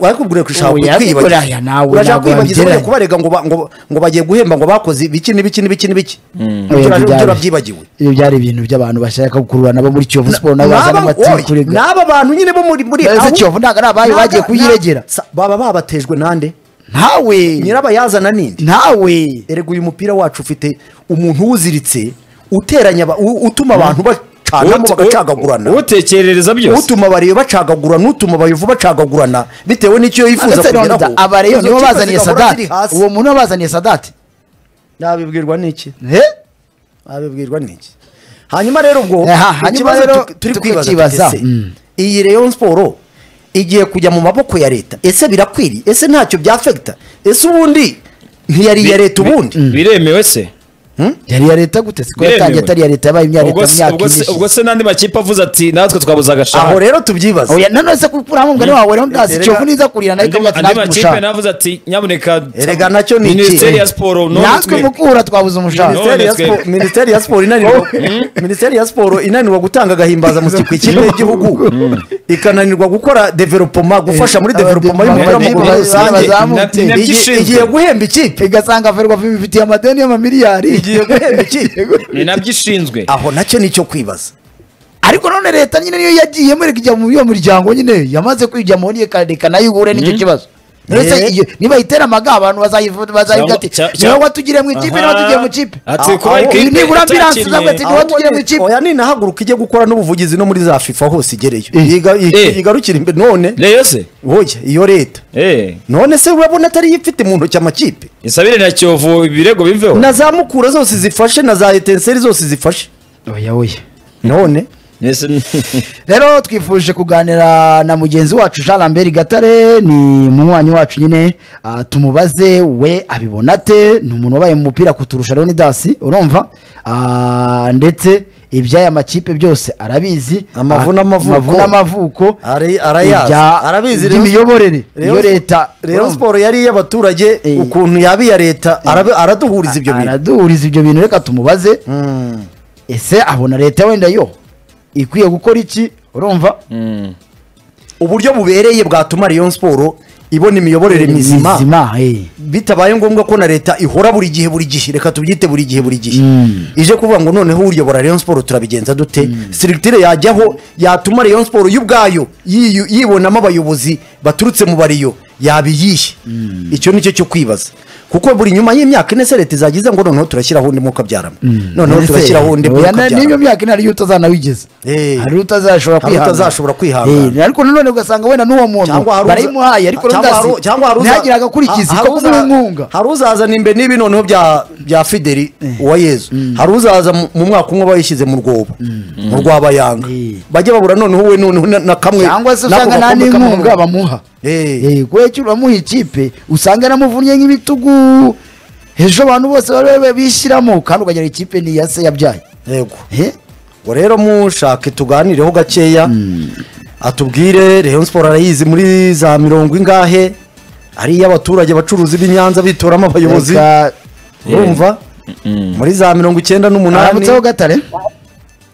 [SPEAKER 4] wakubwira ko ushaka
[SPEAKER 5] Ubu
[SPEAKER 4] kwibagira
[SPEAKER 5] yabikoreye, nawe
[SPEAKER 4] urashaka
[SPEAKER 5] ntabwo
[SPEAKER 4] kwibagiza
[SPEAKER 5] wabigereranya.
[SPEAKER 4] bajya kubarega ngo ba- ngo ngo bagiye guhemba ngo bakoze ibiki n'ibiki n'ibiki n'ibiki
[SPEAKER 5] Oya,
[SPEAKER 4] Ibyo
[SPEAKER 5] ibyo
[SPEAKER 4] nabyo
[SPEAKER 5] byari-
[SPEAKER 4] urabyibagiwe
[SPEAKER 5] ibyo byari ibintu by'abantu bashaka gukurura nabo muri kiyovu siporo nabo bazana
[SPEAKER 4] N'aba-
[SPEAKER 5] amatsiko
[SPEAKER 4] oya,
[SPEAKER 5] kurega
[SPEAKER 4] n'aba bantu nyine bo muri muri
[SPEAKER 5] Ese
[SPEAKER 4] aho-
[SPEAKER 5] Kiyovu ntabwo ari abayo
[SPEAKER 4] ntabwo-
[SPEAKER 5] bagiye kuyiregera.
[SPEAKER 4] nta- sa- baba babatejwe nande
[SPEAKER 5] ntawe
[SPEAKER 4] nyirabayazana ninde
[SPEAKER 5] ntawe
[SPEAKER 4] erega uyu mupira wacu ufite umuntu uwuziritse uteranya aba- u- utuma abantu bacanamo
[SPEAKER 6] Ut-
[SPEAKER 4] bagacagagurana
[SPEAKER 6] utekerereza byose
[SPEAKER 4] utuma abariyo bacagagurana utuma abayovu bacagagurana bitewe n'icyo yifuza
[SPEAKER 5] ndetse
[SPEAKER 4] kugeraho
[SPEAKER 5] abareyo
[SPEAKER 4] Izo
[SPEAKER 5] nibo
[SPEAKER 4] kipe
[SPEAKER 5] bazaniye
[SPEAKER 4] zigahora
[SPEAKER 5] sadati
[SPEAKER 4] ziri hasi.
[SPEAKER 5] uwo muntu wabazaniye sadati
[SPEAKER 4] nabibwirwa n'iki
[SPEAKER 5] he
[SPEAKER 4] nabibwirwa n'iki hanyuma rero ubwo
[SPEAKER 5] Aha, hanyuma
[SPEAKER 4] ikibazo
[SPEAKER 5] rero
[SPEAKER 4] tu- turi
[SPEAKER 5] tukibaza.
[SPEAKER 4] kwibaza tuti, ese
[SPEAKER 5] Mm.
[SPEAKER 4] iyi rayon siporo igiye kujya mu maboko ya leta ese birakwiriye ese ntacyo byafegita ese ubundi ntiyari iya leta ubundi
[SPEAKER 6] biremewe se
[SPEAKER 5] yari iya leta gute siko
[SPEAKER 6] Biremewe.
[SPEAKER 5] yatangiye atari iya leta yabaye imyaka
[SPEAKER 6] ubwo
[SPEAKER 5] itanu
[SPEAKER 6] se-
[SPEAKER 5] imyaka
[SPEAKER 6] ubwo se- ubwo
[SPEAKER 5] ine
[SPEAKER 6] se n'andi makipe avuze ati natwe twabuze agashahara
[SPEAKER 4] aho rero tubyibaza
[SPEAKER 5] oya nanone se kukura hamwe ngani wawe rero ndazi
[SPEAKER 4] Erega-
[SPEAKER 5] kiyovu niza kurira nayo
[SPEAKER 6] andi
[SPEAKER 5] ikavuga ati
[SPEAKER 6] andi
[SPEAKER 5] natwe
[SPEAKER 6] makipe
[SPEAKER 5] umushahara
[SPEAKER 6] navuze ati nyaboneka
[SPEAKER 4] Erega nacyo ni iki?
[SPEAKER 6] minisiteri ya siporo none
[SPEAKER 5] natwe
[SPEAKER 6] twe-
[SPEAKER 5] mukura twabuze umushahara
[SPEAKER 4] Minisiteri ya
[SPEAKER 6] None
[SPEAKER 4] Siporo-
[SPEAKER 6] twebwe.
[SPEAKER 4] minisiteri ya siporo inanirwa minisiteri ya siporo inanirwa gutanga agahimbaza mu kipe ikipe y'igihugu ikananirwa gukora developoma gufasha muri
[SPEAKER 5] Eh,
[SPEAKER 4] developoma y'umupira w'amaguru muri rusange
[SPEAKER 5] Bazamutse.
[SPEAKER 6] Ina- inabyishinzwe.
[SPEAKER 4] Igi- igiye guhemba ikipe
[SPEAKER 5] igasanga ferwafa ibifitiye amadeni y'amamiliyari
[SPEAKER 4] igiye guhemba ikipe
[SPEAKER 6] ni nabyo ishinzwe
[SPEAKER 4] aho nacyo nicyo kwibaza
[SPEAKER 5] ariko none leta nyine niyo yagiyemo ikajya mu iyo muryango nyine yamaze kwijyamo reka nayo ihure n'icyo kibazo
[SPEAKER 4] Eh.
[SPEAKER 5] Ndetse iyo- niba itera amaga abantu bazayivuga
[SPEAKER 6] Cyangwa-
[SPEAKER 5] ati
[SPEAKER 6] cya-
[SPEAKER 5] niba
[SPEAKER 6] cya-
[SPEAKER 5] watugiriye mu ikipe niba
[SPEAKER 6] Aha.
[SPEAKER 5] tugiye mu kipe
[SPEAKER 6] Ati, kuba
[SPEAKER 5] Aho-
[SPEAKER 6] ikipe
[SPEAKER 5] nibura ambiranse
[SPEAKER 6] itakinnye.
[SPEAKER 5] uzabwira ati niba tugiye mu ikipe
[SPEAKER 4] oya ninahaguruka ijye gukora n'ubuvugizi no muri za fifa hose igereyo Iga-
[SPEAKER 6] Eh.
[SPEAKER 4] i- igarukire imbere none
[SPEAKER 6] reyo se
[SPEAKER 4] oya iyo leta
[SPEAKER 6] eh
[SPEAKER 4] none se urabona atari yo ifite mu ntoki amakipe
[SPEAKER 6] isabire na kiyovu ibirego biveho
[SPEAKER 4] na za mukura zose zifashe na za etenseri zose zifashe
[SPEAKER 5] oya oya
[SPEAKER 4] none
[SPEAKER 6] Ese-
[SPEAKER 5] rero twifuje kuganira na mugenzi wacu jean lambert gatare ni umunywanyi wacu nyine ah, tumubaze we abibona ate ni umuntu wabaye mu mupira kuturusha rero ni dasi urumva Ah, ndetse iby'aya makipe byose arabizi
[SPEAKER 4] Amavu n'amavuko.
[SPEAKER 5] amavu n'amavuko
[SPEAKER 4] Ari- arayazi.
[SPEAKER 5] ibya-
[SPEAKER 4] Arabizi rero-
[SPEAKER 5] iby'imiyoborere iyo leta
[SPEAKER 4] rero
[SPEAKER 5] urumva?
[SPEAKER 4] siporo yari iy'abaturage
[SPEAKER 5] Eh.
[SPEAKER 4] ukuntu yaba iya leta arabe- araduhuriza ibyo bintu
[SPEAKER 5] araduhuriza ibyo bintu reka tumubaze ese abona leta wenda yo ikwiye gukora iki urumva
[SPEAKER 4] uburyo bubereye bwatuma rayon siporo ibona imiyoborere mizima
[SPEAKER 5] mizima eh.
[SPEAKER 4] bitabaye ngombwa ko na leta ihora buri gihe buri gihe reka tubyite buri gihe buri gihe
[SPEAKER 5] Mm.
[SPEAKER 4] ije kuvuga ngo noneho uyobora rayon siporo turabigenza dute sirikitire yajyaho yatuma rayon siporo y'ubwayo yiyu- yibonamo abayobozi baturutse mu bariyo yaba iyihe icyo nicyo cyo kwibaza kuko buri nyuma y'imyaka ine se leta izagize ngo noneho turashyiraho undi mwuka byarama noneho
[SPEAKER 5] Ese,
[SPEAKER 4] turashyiraho undi
[SPEAKER 5] oya,
[SPEAKER 4] mwuka
[SPEAKER 5] na-
[SPEAKER 4] byarama
[SPEAKER 5] n'iyo myaka ine hariyo utazanawigeza
[SPEAKER 4] Eh.
[SPEAKER 5] hariyo
[SPEAKER 4] Hariyo
[SPEAKER 5] utazashobora kwihangana.
[SPEAKER 4] utazashobora kwihangana.
[SPEAKER 5] Eh, ariko nanone ugasanga wenda n'uwo muntu
[SPEAKER 4] cyangwa hari uza-
[SPEAKER 5] barayimuhaye ariko
[SPEAKER 4] cyangwa hari u- cyangwa hari uza-
[SPEAKER 5] ntihagire agakurikizi
[SPEAKER 4] ha-
[SPEAKER 5] ko
[SPEAKER 4] hari uza-
[SPEAKER 5] kumwunga
[SPEAKER 4] hari uzazana imbe n'ibi noneho bya bya fideli uwa yezu hari uzaza mu- mu mwaka umwe bayishyize mu rwobo mu rwabayanga
[SPEAKER 5] Eh.
[SPEAKER 4] bajya babura noneho we noneho na- na kamwe
[SPEAKER 5] cyangwa se
[SPEAKER 4] n'ako
[SPEAKER 5] usanga nta
[SPEAKER 4] gakombe kamwe bamuha.
[SPEAKER 5] n'inkunga bamuha
[SPEAKER 4] Eh.
[SPEAKER 5] Eh, kubera ko uramuha ikipe usanga yaramuvunnye nk'ibitugu ejo abantu bose bari bari bishyiramo kandi ukagira ikipe ni iya se yabyaye
[SPEAKER 4] yego
[SPEAKER 5] Eh?
[SPEAKER 4] ngo rero mushake tuganireho gakeya atubwire Rayon Sport arayizi muri za mirongo ingahe ari iy'abaturage bacuruza ib'inyanza bitoramo abayobozi
[SPEAKER 5] Reka-
[SPEAKER 4] urumva muri za mirongo icyenda n'umunani
[SPEAKER 5] aramutseho gatare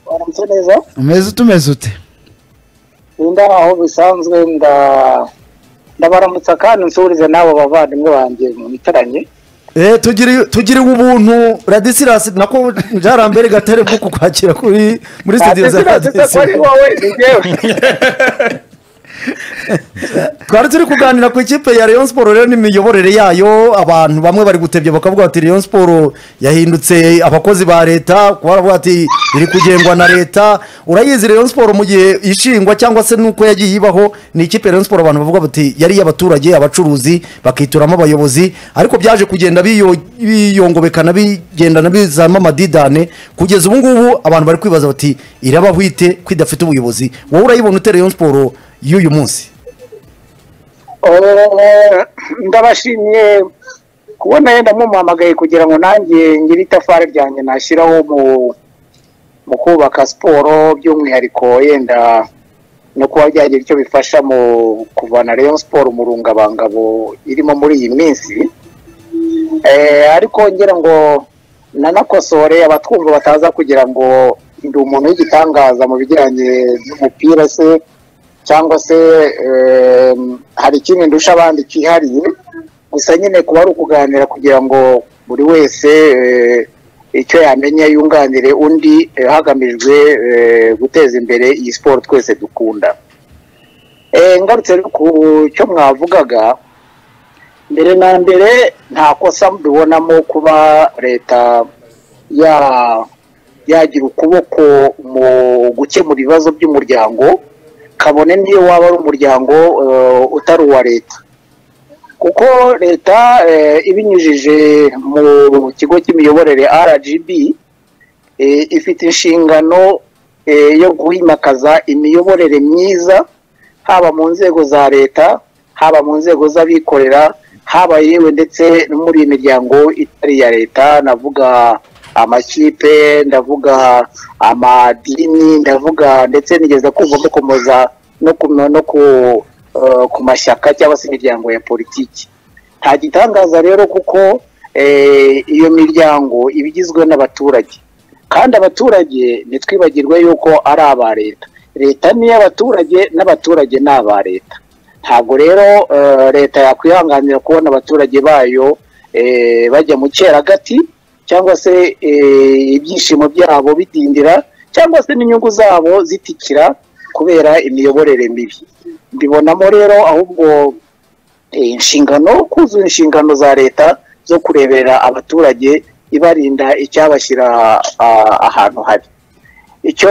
[SPEAKER 3] waramutse neza
[SPEAKER 5] umeze utumeze ute
[SPEAKER 3] nda aho bisanzwe nda ndabaramutsa kandi nsurize n'abo bavandimwe banjye mwicaranye
[SPEAKER 4] Eh, tugiri tugiri ubuntu Radisirasi nako byarambere gatare bwo kukwakira kuri muri studio za Radisirasi. Twari turi kuganira ku ikipe ya Rayon Sport rero n'imiyoborere yayo abantu bamwe bari gutebya bakavuga ati Rayon Sport yahindutse abakozi ba leta kuba baravuga ati iri kugengwa na leta urayizi Rayon Sport mu gihe ishingwa cyangwa se nuko yagiye ibaho ni ikipe ya Rayon Sport abantu bavuga bati yari iy'abaturage abacuruzi bakituramo abayobozi ariko byaje kugenda biyo- biyongobekana bigendana bizamo amadidane kugeza ubu ngubu abantu bari kwibaza bati irabaho ite ko idafite ubuyobozi wowe urayibona ute Rayon Sport y'uyu munsi
[SPEAKER 3] Eh, ndabashimye kubona yenda mumuhamagaye kugira ngo nanjye ngire itafari ryanjye nashyiraho mu mu kubaka siporo by'umwihariko yenda no kuba byagira icyo bifasha mu kuvana Rayon siporo mu rungabangabo irimo muri iyi minsi Eh, ariko ngira ngo nanakosore abatwumva bataza kugira ngo ndi umuntu w'igitangaza mu bijyanye n'umupira se cyangwa se eh, hari ikindi ndusha abandi cyihariye gusa nyine kuba ari ukuganira kugira ngo buri wese eh, icyo yamenya yunganire undi eh, hagamijwe eh, guteza imbere iyi siporo twese dukunda Eh, ngarutse rero ku cyo mwavugaga mbere na mbere nta kosa mbibonamo kuba leta ya yagira ukuboko mu gukemura ibibazo by'umuryango kabone niyo waba ari umuryango eh, utari uwa leta kuko leta eh, ibinyujije mu kigo cy'imiyoborere rgb eh, ifite inshingano eh, yo guhimakaza imiyoborere myiza haba mu nzego za leta haba mu nzego z'abikorera haba yewe ndetse no muri iyi miryango itari iya leta ndavuga amakipe ndavuga amadini ndavuga ndetse nigeze kumva mukomoza no ku no ku eh, ku mashyaka cyangwa se imiryango ya politiki nta gitangaza rero kuko eh, iyo miryango iba igizwe n'abaturage kandi abaturage ntitwibagirwe yuko ari aba leta leta ni iy'abaturage n'abaturage ni aba leta ntabwo rero eh, leta yakwihanganira kubona abaturage bayo eh, bajya mu cyeragati cyangwa se eh, ibyishimo byabo bidindira cyangwa se n'inyungu zabo zitikira kubera imiyoborere mibi mbibonamo rero ahubwo eh, inshingano kuzuza inshingano za leta zo kureberera abaturage ibarinda icyabashyira ah, ahantu habi icyo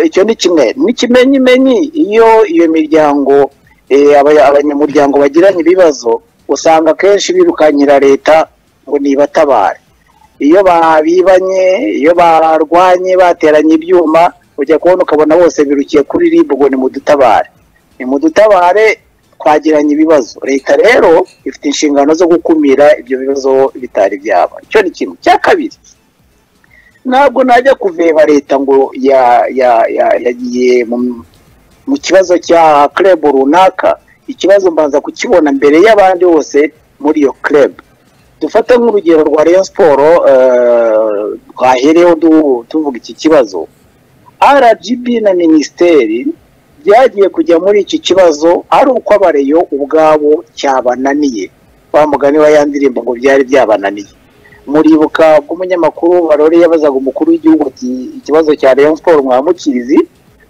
[SPEAKER 3] icyo ni kimwe n'ikimenyimenyi iyo iyo miryango eh, aba- abanyamuryango bagiranye ibibazo usanga akenshi birukanyira leta ngo nibatabare iyo babibanye iyo barwanye bateranye ibyuma ujya kubona ukabona bose birukiye kuri rib ngo nimudutabare nimudutabare twagiranye ibibazo leta rero ifite inshingano zo gukumira ibyo bibazo bitari byaba icyo ni kimwe cya kabiri ntabwo najya kuveba leta ngo ya- ya- ya- yagiye mu- mu kibazo cya club runaka ikibazo mbanza kukibona mbere y'abandi bose muri iyo club dufate nk'urugero rwa Rayon Sport eh, twahereyeho du- tuvuga iki kibazo RGB na minisiteri byagiye kujya muri iki kibazo ari uko abareyo ubwabo cyabananiye wa mugani wa ya ndirimbo ngo byari byabananiye muribuka ko umunyamakuru warore yabazaga umukuru w'igihugu ati ikibazo cya Rayon Sport mwamukizi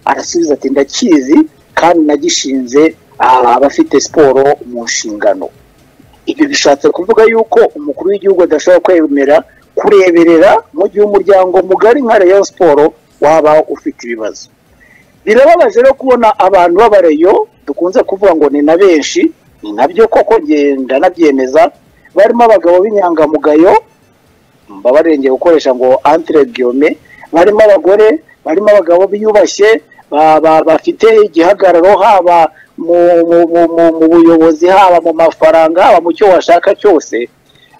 [SPEAKER 3] arasubiza ati ndakizi kandi nagishinze ah, abafite siporo mu nshingano ibyo bishatse kuvuga yuko umukuru w'igihugu adashobora kwemera kureberera mu gihe umuryango mugari nka Rayon Sport waba ufite ibibazo birababaje rero kubona abantu b'abareyo dukunze kuvuga ngo ni na benshi ni nabyo koko ngenda nabyemeza barimo abagabo b'inyangamugayo babarengeye gukoresha ngo antire guillaume barimo abagore barimo abagabo biyubashye ba- ba- bafite igihagararo haba mu mu- mu- mu- mu buyobozi haba mu mafaranga haba mu cyo washaka cyose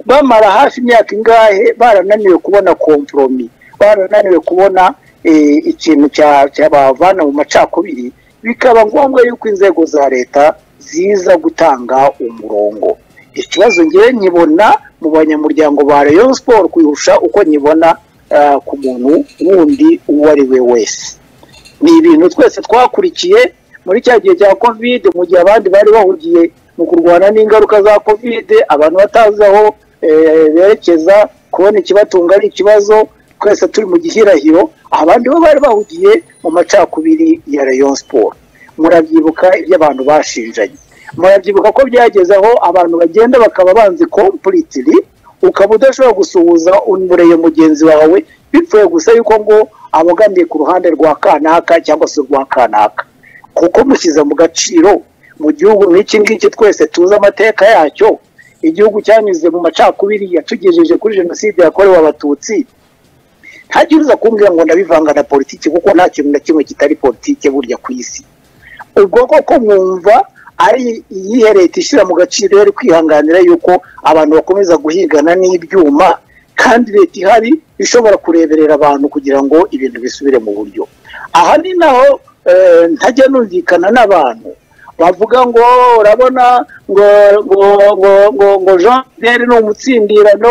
[SPEAKER 3] bamara hafi imyaka ingahe barananiwe kubona komporomi barananiwe kubona eh, ikintu cya- cyabavana mu macakubiri bikaba ngombwa yuko inzego za leta ziza gutanga umurongo ikibazo ngewe nkibona mu banyamuryango ba Rayon Sport kuyirusha uko nkibona eh, ku muntu wundi uwo ari we wese ni ibintu twese twakurikiye muri cya gihe cya kovide mu gihe abandi bari bahugiye mu kurwana n'ingaruka za kovide abantu batazi aho eh, berekeza kubona ikibatunga ari ikibazo twese turi mu gihirahiro abandi bo bari bahugiye mu macakubiri ya Rayon Sport murabyibuka ibyo abantu bashinjanye murabyibuka ko byageze aho abantu bagenda bakaba banzi completely ukaba udashobora gusuhuza unureye mugenzi wawe bipfuye gusa yuko ngo abogamiye ku ruhande rwa kanaka cyangwa se urwa kanaka kuko mushyize mu gaciro mu gihugu nk'iki ngiki twese tuzi amateka yacyo igihugu cyanyuze mu macakubiri yatugejeje kuri jenoside yakorewe abatutsi ntajya uza kumbwira ngo ndabivanga na politiki kuko nta kintu na kimwe kitari politiki burya ku isi ubwo koko mwumva ari iyihe leta ishyira mu gaciro yari kwihanganira yuko abantu bakomeza guhigana n'ibyuma kandi leta ihari ishobora kureberera abantu kugira ngo ibintu bisubire mu buryo aha ni naho eh, ntajya numvikana n'abantu bavuga ngo urabona ngo ngo ngo ngo, ngo Jean Pierre ni umutsindirano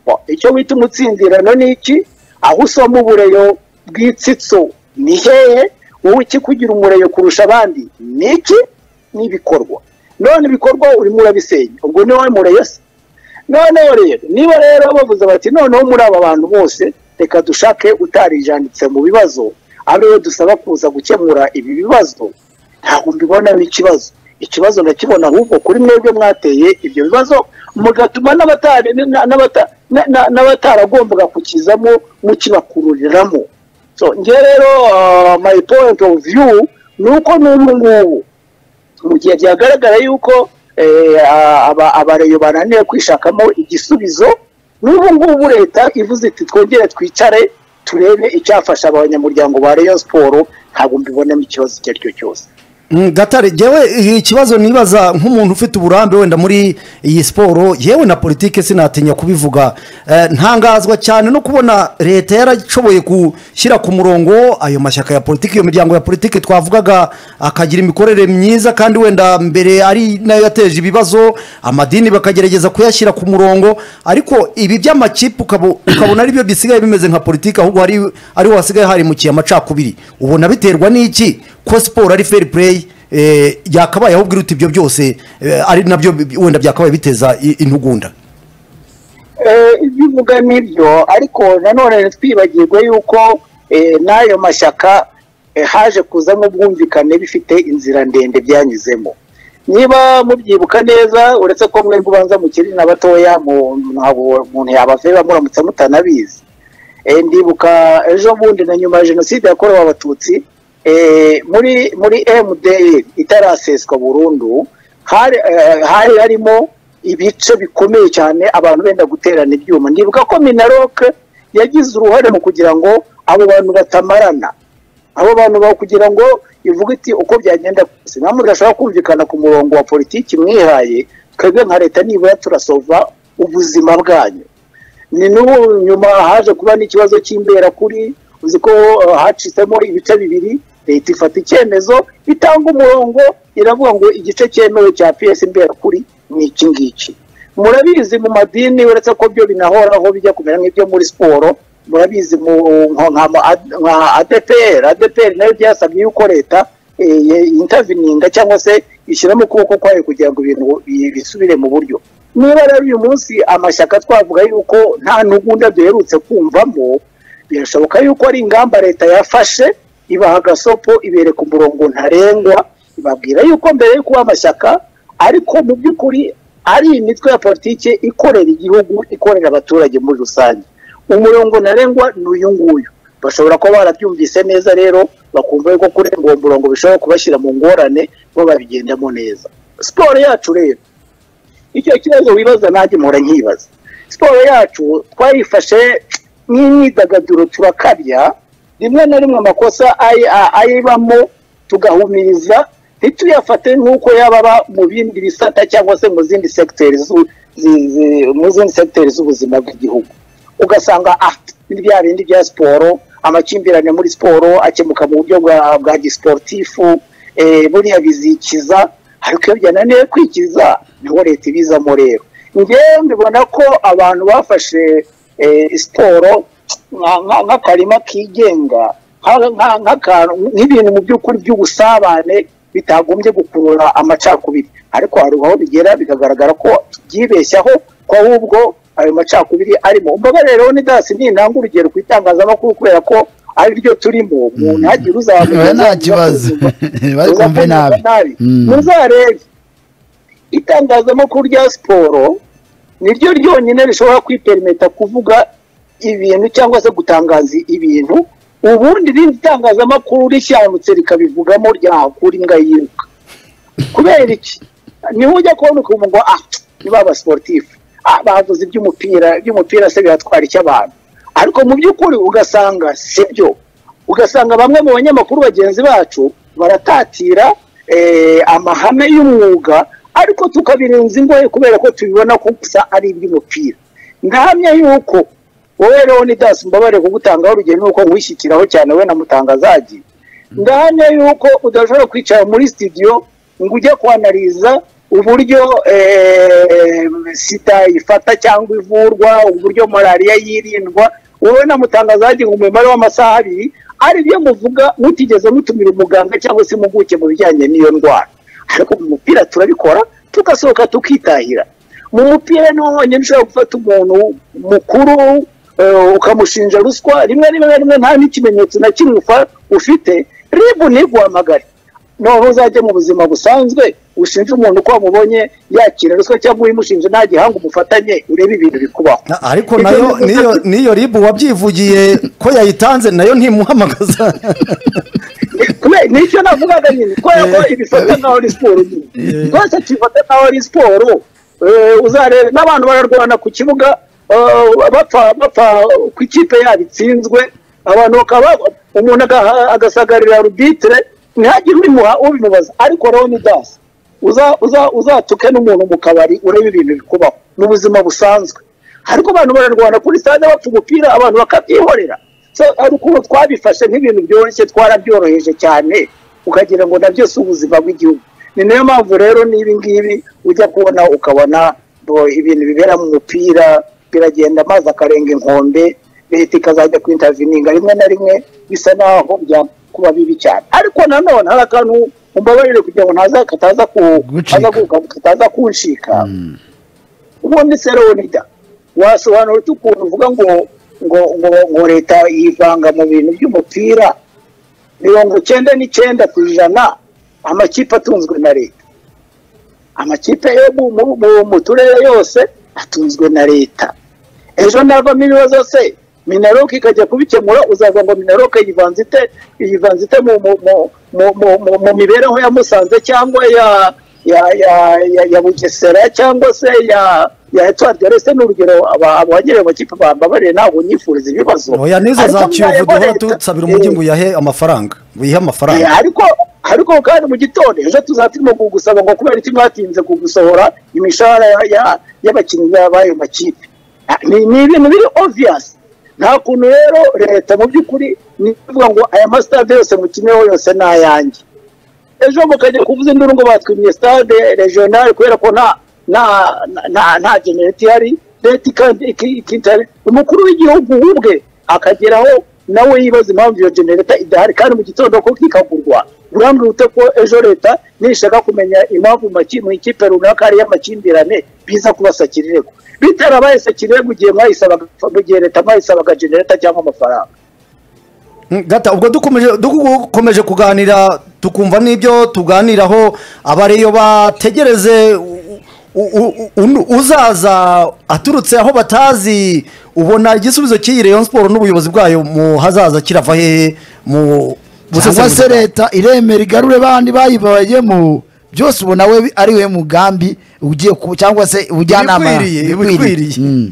[SPEAKER 3] Wa, icyo wita umutsindirano ni iki aho usoma ubureyo bw'itsitso ni hehe wowe ikikugira umureyo kurusha abandi ni iki ni ibikorwa none ibikorwa urimo urabisenya ubwo ni wowe mureyo se noneho rero niba rero bavuze bati noneho muri aba bantu bose reka dushake utarijanditse mu bibazo ariyo dusaba kuza gukemura ibi bibazo ntabwo mbibona ari ikibazo ikibazo ndakibona ahubwo kuri mwebwe mwateye ibyo bibazo mugatuma n'abatari- na- n'abata- na- na- n'abataragombaga kukizamo mukibakururiramo so njye rero ah, my point of view ni uko n'ubu ngubu mu gihe byagaragara yuko eh, aba- abareyo bananiwe kwishakamo igisubizo n'ubu ngubu leta ivuze iti twongere twicare turebe icyafasha abanyamuryango ba reyo siporo ntabwo mbibonamo ikibazo icyo ari cyo cyose
[SPEAKER 4] Mm, gatare yewe ikibazo nibaza nk'umuntu ufite uburambe wenda muri iyi siporo yewe na politike sinatinya kubivuga Eh, ntangazwa cyane no kubona leta yarashoboye gushyira ku murongo ayo mashyaka ya politiki iyo miryango ya politiki twavugaga akagira imikorere myiza kandi wenda mbere ari nayo yateje ibibazo amadini bakagerageza kuyashyira ku murongo ariko ibi by'amakipe ukaba- ukabona aribyo bisigaye bimeze nka politiki ahubwo hari ariho hasigaye harimukiye amacakubiri ubona biterwa n'iki ko siporo ari fair play eh, yakabaye ahubwo iruta ibyo byose eh, ari nabyo bi- wenda byakabaye biteza i- intugunda
[SPEAKER 3] Eh, ibyo uvuga nibyo ariko nanone ntitwibagirwe yuko eh, n'ayo mashyaka eh, haje kuzamo ubwumvikane bifite inzira ndende byanyuzemo niba mubyibuka neza uretse ko mwe ubanza mukiri na batoya mu- ntabwo umuntu yabaveba muramutse mutanabizi Eh, ndibuka ejo bundi na nyuma ya jenoside yakorewe abatutsi eh, muri muri mdr itaraseswa burundu hari eh, hari harimo ibice bikomeye cyane abantu benda guterana ibyuma ndibuka ko minaroke yagize uruhare mu kugira ngo abo bantu batamarana abo bantu bawo kugira ngo ivuge iti uko byagenda kose nta muntu udashobora kumvikana ku murongo wa politiki mwihaye twebwe nka leta nibura turasova ubuzima bwanyu ni n'ubu nyuma haje kuba n'ikibazo cy'imbera kuri uzi ko uh, hacitsemo ibice bibiri leta ifata icyemezo itanga umurongo iravuga ngo igice cyemewe cya piyesi imbera kuri ni iki ngiki murabizi mu madini uretse ko byo binahoraho bijya kumera nk'ibyo muri siporo murabizi mu nka- nka ma- ad- nka adeperi adeperi nayo byasabye yuko leta eh, ye- intavininga cyangwa se ishyiramo ukuboko kwayo kugira ngo ibintu bi- bisubire mu buryo niba rero uyu munsi amashyaka twavuga yuko nta ntugunda duherutse kumvamo birashoboka yuko ari ingamba leta yafashe ibaha agasopo ibereka umurongo ntarengwa ibabwira yuko mbere yo kuba amashyaka ariko mu by'ukuri ari imitwe ya politiki ikorera igihugu ikorera abaturage muri rusange umurongo ntarengwa ni uyu nguyu bashobora kuba barabyumvise neza rero bakumva yuko kurenga uwo murongo bishobora kubashyira mu ngorane bo babigendamo neza siporo yacu rero icyo kibazo wibaza nanjye mpora nkibaza siporo yacu twayifashe nk'imyidagaduro turakabya rimwe na rimwe amakosa ayi- a- ayibamo tugahumiriza ntituyafate nk'uko yaba aba mu bindi bisata cyangwa se mu zindi segiteri z'u- zi- zi- mu zindi segiteri z'ubuzima bw'igihugu ugasanga ah ni bya bindi bya siporo amakimbirane muri siporo akemuka mu buryo bwa bwa gisiporutifu eh, buriya bizikiza ariko iyo byananiwe kwikiza niho leta ibizamo rero ngewe mbibona ko abantu bafashe eh, siporo nka- nka- nk'akarima kigenga nka- nka- nk'akantu nk'ibintu mu by'ukuri by'ubusabane bitagombye gukurura amacakubiri ariko hari aho bigera bikagaragara ko byibeshyaho ko ahubwo ayo macakubiri arimo umbabarire leonidas nintanga urugero ku itangazamakuru kubera ko ari ryo turimo umuntu hagiye
[SPEAKER 5] Oya,
[SPEAKER 3] uzamenya
[SPEAKER 5] nta kibazo bari kumve nabi Mm.
[SPEAKER 3] muzarebe itangazamakuru rya siporo niryo ryonyine rishobora kwiperimeta kuvuga ibintu cyangwa se gutangaza ibintu ubundi irindi tangazamakuru rishyamutse rikabivugamo ryahakura imbwa yiruka kubera iki niho ujya kubona ukumva ngo ah niba abasiporutifu ah bavuze iby'umupira iby'umupira se biratwara icy'abantu ariko mu by'ukuri ugasanga sibyo ugasanga bamwe mu banyamakuru bagenzi bacu baratatira eh, amahame y'umwuga ariko tukabirenza ingoye kubera ko tubibona ko gusa ari iby'umupira ndahamya yuko wowe leonidas mbabare kugutangaho urugero nuko nwishyikiraho cyane we na mutangazagi ndahamya yuko udashobora kwicara muri studio ngo ujye kwanariza uburyo eh, sida ifata cyangwa ivurwa uburyo malariya yirindwa wowe na mutangazagi ngo umumaro w'amasaha abiri hari ibyo muvuga mutigeze mutumira umuganga cyangwa se impuguke mu bijyanye n'iyo ndwara ariko mu mupira turabikora tugasohoka tukitahira mu mupira niho honyine ushobora gufata umuntu mukuru eh, ukamushinja ruswa rimwe rimwe rimwe nta n'ikimenyetso na kimwe ufa- ufite ribu ntiguhamagare noneho uzajya mu buzima busanzwe ushinje umuntu ko wamubonye yakira ruswa cyangwa uyimushinje nta gihanga umufatanye urebe ibintu bikubaho
[SPEAKER 4] Na- ariko
[SPEAKER 3] Ibyo
[SPEAKER 4] nayo
[SPEAKER 3] ni-
[SPEAKER 4] niyo niyo ribu wabyivugiye ko yayitanze nayo ntimuhamagaza
[SPEAKER 3] Kube- nicyo navugaga nyine kubera ko ibifata nkaho ari siporo nyine rwose kifata nkaho ari siporo eh, uzarebe n'abantu bararwana ku kibuga eh, bapfa bapfa ku ikipe yabo itsinzwe abantu bakaba umuntu agaha- agasagarira arubitire ntihagire ubimuha- ubimubaza ariko rero ni dasi Uza- uza- uzatuke n'umuntu mu kabari urebe ibintu bikubaho ni ubuzima busanzwe ariko abantu bararwana kuri stade bapfa umupira abantu bakabyihorera so ari ukuntu twabifashe nk'ibintu byoroshye twarabyoroheje cyane ukagira ngo na byose ubuzima bw'igihugu ni nayo mpamvu rero n'ibi ngibi ujya kubona ukabona bo, ibintu bibera mu mupira biragenda amazi akarenga inkombe leta ikazajya kwintavininga rimwe na rimwe bisa naho bya kuba bibi cyane ariko nanone hari akantu umbabarire kugira ngo ntaza kataza ku
[SPEAKER 5] Gucika.
[SPEAKER 3] kaza ku- kataza kunshika ubundi seronida wasobanura ute ukuntu uvuga ngo ngo ngo ngo leta yivanga mu bintu by'umupira mirongo icyenda n'icyenda ku ijana amakipe atunzwe na leta amakipe yo mu- mu- mu- mu turere yose atunzwe na leta ejo navamo ibibazo se minaroke ikajya kubikemura uzavuga ngo minaroke yivanze ite yivanze ite mu mu- mu- mu- mu- mu- mu mibereho ya musanze cyangwa ya ya ya ya, ya bugesera cyangwa se ya ya etwari rese ni urugero aba- abongereye amakipe bambabariye ntabwo nyifuriza ibibazo
[SPEAKER 4] oya nizo
[SPEAKER 3] Ariko
[SPEAKER 4] za kiyovu
[SPEAKER 3] mwarimu
[SPEAKER 4] duhora
[SPEAKER 3] leta-
[SPEAKER 4] dusabira umujyi
[SPEAKER 3] Eh,
[SPEAKER 4] ngo uyahe amafaranga ngo uyihe
[SPEAKER 3] Eh,
[SPEAKER 4] amafaranga
[SPEAKER 3] ariko ariko kandi mu gitondo ejo tuzaba turimo kugusaba ngo kubera iki mwatinze kugusohora imishahara ya- ya- y'abakinnyi b'ayo makipe Ah, ni ni ibintu biri obvious nta kuntu rero leta mu by'ukuri ni kuvuga ngo aya masitade yose mukineho yose ni ayanjye ejo mukajya kuvuza induru ngo batwimye stade regional kubera ko nta nta nta nta genereti ihari leta ikandi ikitare umukuru w'igihugu we ubwe akageraho nawe yibaza impamvu iyo genereta idahari kandi mu gitondo ko kikagurwa urambwira ute ko ejo leta nishaka kumenya impamvu mu maki- mu ikipe runaka hari y'amakimbirane biza kubasakira irego bitarabaye sakira irego igihe mwayisabaga mu gihe leta mwayisabaga genereta cyangwa amafaranga
[SPEAKER 4] Mm, gata ubwo dukomeje dukomeje kuganira tukumva n'ibyo tuganiraho abareyo bategereze u- u- u- u- uzaza aturutse aho batazi ubona igisubizo cy'iyi Rayon Sport n'ubuyobozi bwayo mu hazaza kirava hehe mu
[SPEAKER 5] cyangwa se leta iremera igarure bandi bayibayemo byose ubona we ari we mugambi ugiye ku cyangwa se ubujyanama
[SPEAKER 4] Ibikwiriye, ibikwiriye.
[SPEAKER 5] Mm.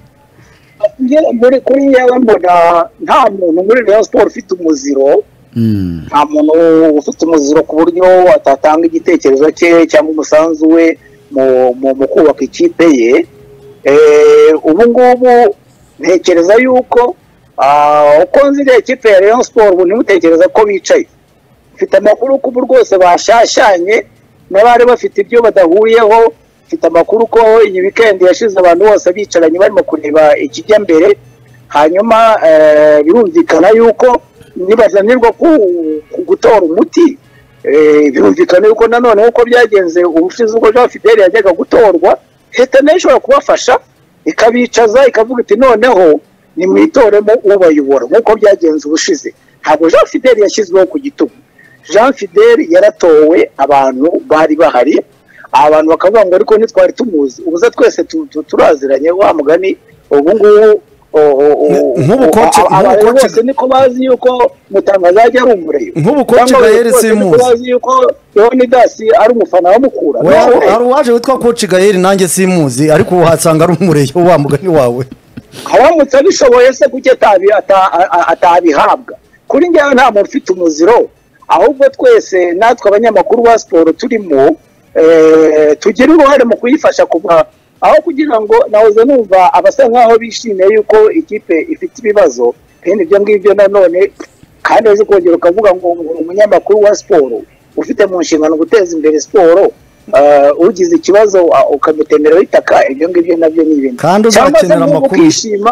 [SPEAKER 3] Njye muri kuri yewe mbona nta muntu muri Rayon Sport ufite umuziro nta muntu ufite umuziro ku buryo atatanga igitekerezo cye cyangwa umusanzu we mu, mu, mu kubaka ikipe ye Eh, ubu ngubu ntekereza yuko ah, uko nzi iriya kipe ya Rayon Sport ubu ntimutekereza ko bicaye mfite amakuru ko ubu rwose bashashanye n'abari bafite ibyo badahuyeho mfite amakuru ko iyi wikendi yashize abantu bose bicaranye barimo kureba ikijya mbere hanyuma eh, birumvikana yuko nibananirwa ku- ku gutora umuti eh, birumvikana yuko nanone nk'uko byagenze ubushize ubwo jean fidele yajyaga gutorwa leta nayo ishobora kubafasha ikabicaza ikavuga iti noneho nimwitoremo ubayobora nk'uko byagenze ubushize ntabwo jean fidele yashyizweho ku gitugu jean fidele yaratowe abantu bari bahari abantu bakavuga ngo ariko ntitwari tumuzi ubuze twese tu- tu- turaziranye wa mugani ubu ngubu o- o- o-
[SPEAKER 4] Nk'ubu coach-
[SPEAKER 3] a- a-
[SPEAKER 4] nk'ubu
[SPEAKER 3] abantu
[SPEAKER 4] coach-
[SPEAKER 3] bose niko bazi yuko mutangaza ajya ari umureba
[SPEAKER 4] Nk'ubu coach
[SPEAKER 3] Cyangwa
[SPEAKER 4] Gael
[SPEAKER 3] abantu bose niko
[SPEAKER 4] simuzi.
[SPEAKER 3] bazi yuko Leonidas ari umufana wa Mukura
[SPEAKER 4] We-
[SPEAKER 3] None,
[SPEAKER 4] hari uwaje witwa Coach Gael nanjye simuzi ariko uhasanga ari umureyo wa mugani wawe
[SPEAKER 3] aramutse abishoboye se kuki atabi- ata- a- a- atabihabwa kuri njyewe nta muntu ufite umuziro ahubwo twese natwe abanyamakuru ba siporo turimo eh, tugira uruhare mu kuyifasha kuva aho kugira ngo nahoze numva abasa nk'aho bishimiye yuko ikipe ifite ibibazo kandi ibyo ngibyo nanone kandi uzi kongera ukavuga ngo umunyamakuru wa siporo ufite mu nshingano guteza imbere siporo eh, ugize ikibazo ah, ukamutemeraho itaka ibyo ngibyo nabyo ni ibintu
[SPEAKER 4] Kandi
[SPEAKER 3] cyangwa se
[SPEAKER 4] uzakenera
[SPEAKER 3] nk'ubu
[SPEAKER 4] amakuru.
[SPEAKER 3] ukishima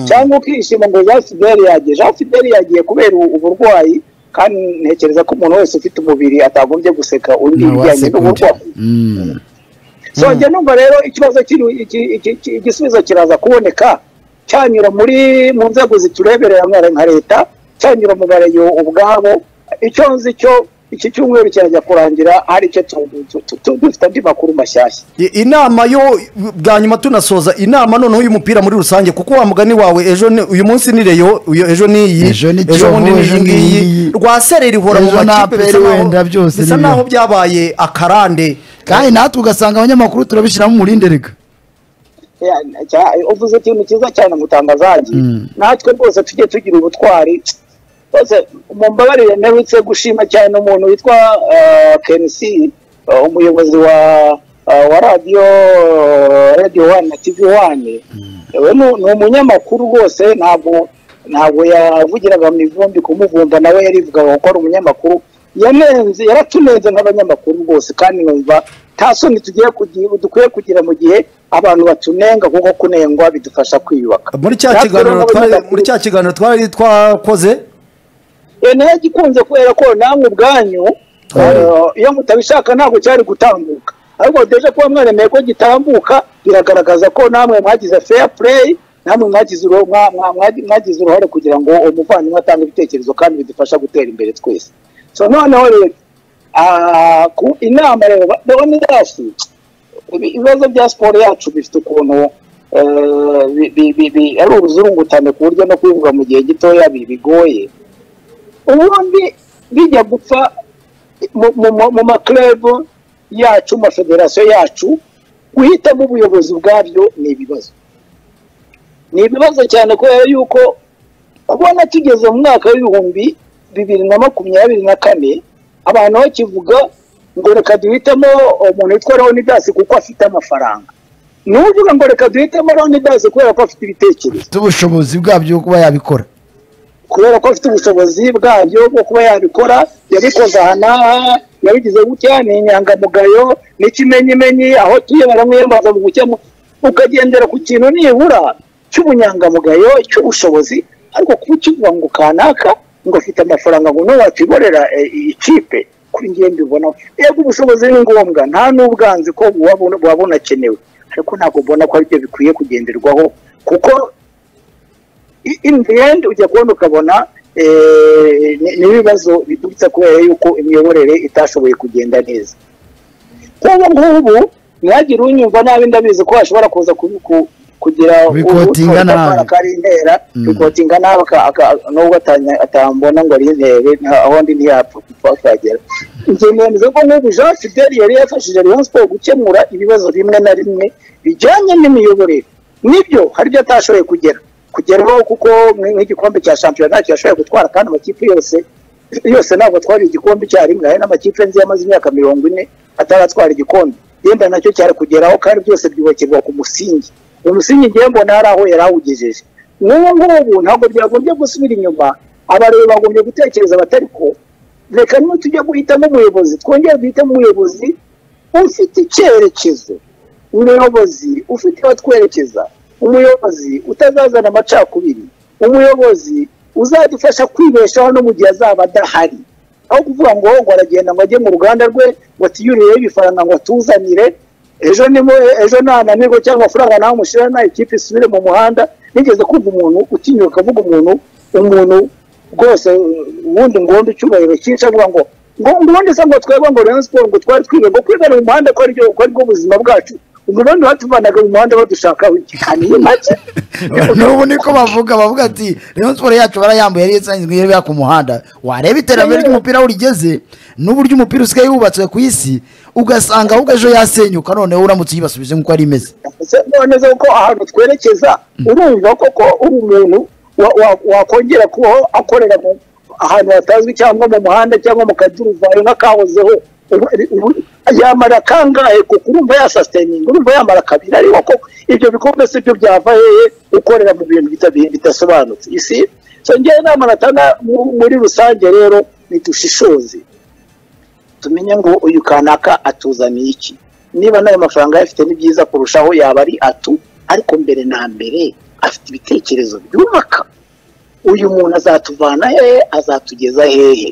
[SPEAKER 3] cyangwa ukishima ngo jean fideli yagiye jean fideli yagiye kubera u- uburwayi kandi ntekereza ko umuntu wese ufite umubiri atagombye guseka undi ibijyanye n'uburwayi songera numva rero ikibazo kiri iki- iki- iki- igisubizo kiraza kuboneka cyanyura muri mu nzego zitureberera nka nka leta cyanyura mu bareyo ubwabo icyo nzi cyo iki cyumweru kirajya kurangira hari icyo tu- tu- tu- tu- dufite andi makuru mashyashya
[SPEAKER 4] I- inama yo bwa nyuma tunasoza inama noneho y'umupira muri rusange kuko wa mugani wawe ejo ni uyu munsi ni reyo uyu ejo ni iyi
[SPEAKER 5] Ejo ni Kiyovu,
[SPEAKER 4] bundi
[SPEAKER 5] ejo
[SPEAKER 4] iyi
[SPEAKER 5] ni
[SPEAKER 4] ngiyi
[SPEAKER 5] iyi.
[SPEAKER 4] rwa sereri ihora mu
[SPEAKER 5] Ejo ni
[SPEAKER 4] makipe bisa
[SPEAKER 5] APR
[SPEAKER 4] naho-
[SPEAKER 5] wenda byose
[SPEAKER 4] bisa
[SPEAKER 5] ni
[SPEAKER 4] naho
[SPEAKER 5] byo.
[SPEAKER 4] byabaye akarande
[SPEAKER 5] kandi natwe ugasanga abanyamakuru turabishyiramo umurinde rega
[SPEAKER 3] Ya- cya- uvuze ikintu cyiza cyane mutangazaji natwe rwose tujye tugira ubutwari rwose mumbabarire mperutse gushima cyane umuntu witwa eh, KNC eh, umuyobozi wa eh, wa radiyo radiyo wani na tivi wani we ni ni umunyamakuru rwose ntabwo ntabwo yavugiraga mu ivumbi kumuvumba nawe yarivugaga ko ari umunyamakuru yanenze yaratunenze nk'abanyamakuru rwose kandi numva nta soni tugiye kugira dukwiye kugira mu gihe abantu batunenga kuko kunengwa bidufasha kwiyubaka
[SPEAKER 4] muri cya
[SPEAKER 3] Natwe
[SPEAKER 4] kiganiro
[SPEAKER 3] rero
[SPEAKER 4] twari
[SPEAKER 3] nk'abanyamakuru-
[SPEAKER 4] muri cya kiganiro twari twakoze
[SPEAKER 3] Eh, nayo gikunze kubera ko namwe ubwanyu eh, iyo mutabishaka ntabwo cyari gutambuka ariko deje kuba mwaremeye ko gitambuka biragaragaza ko namwe mwagize fair play namwe mwagize uruhare mwa, mwa, mwa- mwagize uruhare kugira ngo umuvandimwe atange ibitekerezo kandi bidufasha gutera imbere twese so noneho rero ah, ku inama rero ba- ndabona idasi ibi- ibibazo bya siporo yacu bifite ukuntu eh, bi- bi- bi- bi- ari uruzurungutane ku buryo no kubivuga mu gihe gitoya bi- bigoye ubundi bijya gupfa mu- mu- mu- mu maklebo yacu mu mafederasiyo yacu guhitamo ubuyobozi bwabyo ni ibibazo ni ibibazo cyane kubera yuko ubona tugeze mu mwaka w'ibihumbi bibiri na makumyabiri na kane abantu bakivuga ngo reka duhitemo umuntu witwa leonidas kuko afite amafaranga ni uvuga ngo reka duhitemo leonidas kubera ko afite ibitekerezo
[SPEAKER 5] ufite ubushobozi bwabyo bwo kuba yabikora
[SPEAKER 3] kubera ko afite ubushobozi bwabyo bwo kuba yabikora yabikoze aha n'aha yabigize gutya ni inyangamugayo n'ikimenyimenyi aho tuye baramwiyambaza mu gukemu ukagendera ku kintu nibura cy'ubunyangamugayo cy'ubushobozi ariko kuba ukivuga ngo kanaka ngo afite amafaranga ngo niwe wakiborera eh, iyi kipe kuri ngiye mbibonaho yego ubushobozi ni ngombwa nta n'ubwanzi ko buba buba bunakenewe ariko ntabwo mbona ko aribyo bikwiye kugenderwaho kuko i- in the end ujya kubona ukabona eh, ni- ni ibibazo biturutse kubera yuko imiyoborere itashoboye kugenda neza nk'ubu ngubu ntihagire unyumva nabi ndabizi ko hashobora kuza ku- ku- kugira
[SPEAKER 5] Bikotinga
[SPEAKER 3] utora
[SPEAKER 5] nabi.
[SPEAKER 3] akabara ko ari intera bikotinga nabi aka- aka- nubwo atanya- atambona ngo ari intebe nta- aho ndi ntiyapfa kupfa kuhagera njye nemeza ko nk'ubu jean fidel yari yafashije rayon sport gukemura ibibazo bimwe na bimwe bijyanye n'imiyoborere nibyo hari ibyo atashoboye kugera kugeraho kuko nk- nk'igikombe cya shampiyona ntacyo yashoboye gutwara kandi amakipe yose yose ntabwo atwara igikombe icyarimwe hari n'amakipe nzi yamaze imyaka mirongo ine ataratwara igikombe yenda nacyo cyari kugeraho kandi byose byubakirwa ku musingi uyu musingi ngiye mbona hari aho yari awugejeje nk'ubu ngubu ntabwo byagombye gusubira inyuma abareba bagombye gutekereza batari ko reka niba tujya guhitamo umuyobozi twongere duhitamo umuyobozi ufite icyerekezo umuyobozi ufite aho twerekeza umuyobozi utazazana amacakubiri umuyobozi uzadufasha kwibeshaho no mu gihe azaba adahari aho kuvuga ngo ngo aragenda ngo ajye mu ruganda rwe ngo atiyurireho ibifaranga ngo atuzanire ejo nimo ejo nananirwe cyangwa amafaranga nawe mushyira na ikipe isubire mu muhanda nigeze kumva umuntu utinyuka avuga umuntu umuntu rwose ubundi ngondo icyubahiro cyinshi avuga ngo ngo ubundi se ngo twebwe ngo Rayon Sport ngo twari twiga ngo kwigana mu muhanda ko aribyo ko aribwo buzima bwacu umurundi batuvanaga mu muhanda badushakaho ikikaniye make
[SPEAKER 5] n'ubu niko bavuga bavuga ati rero siporo yacu barayambuye yari isanzwe yari ku muhanda wareba iterambere ry'umupira aho rigeze n'uburyo umupira usigaye wubatswe ku isi ugasanga ahubwo ejo yasenyuka noneho uramutse uyibasubije nk'uko yari imeze
[SPEAKER 3] Se none se ko ahantu twerekeza urumva koko uri umuntu wa- wa- wakongera kubaho akorera mu ahantu hatazwi cyangwa mu muhanda cyangwa mu kaduruvayo nk'akahozeho Ubu- ubu- yamara kangahe kuko urumva yasasiteninga urumva yamara kabiri ariko koko ibyo bikombe si byo byava hehe ukorera mu bintu bita- bidasobanutse isi so ngewe inama natanga mu- muri rusange rero nidushishoze tumenye ngo uyu kanaka atuzaniye iki niba n'ayo mafaranga ayafite ni byiza kurushaho yaba ari atu ariko mbere na mbere afite ibitekerezo byubaka uyu muntu azatuvana hehe azatugeza hehe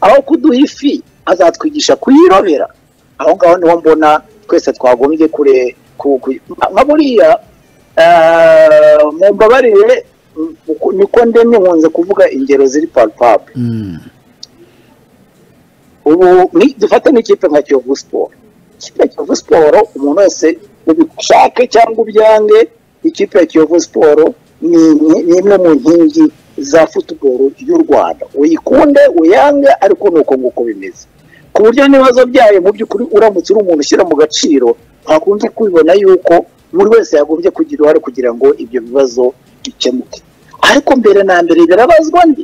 [SPEAKER 3] aho kuduha ifi azatwigisha kuyirobera aho ngaho niho mbona twese twagombye kure ku- ku- nka buriya eh, mumbabarire mm, uku- niko ndemye nkunze kuvuga ingero ziri palpable ubu ni- dufate n'ikipe nka kiyovu siporo ikipe ya kiyovu siporo umuntu wese ubishake cyangwa ubyange ikipe ya kiyovu siporo ni ni- ni imwe mu nkingi za futuboro y'u rwanda uyikunde uyange ariko ni uko nguko bimeze ku buryo n'ibibazo byayo mu by'ukuri uramutse uri umuntu ushyira mu gaciro ntakunze kubibona yuko buri wese yagombye kugira uruhare kugira ngo ibyo bibazo bikemuke ariko mbere na mbere birabazwa ndi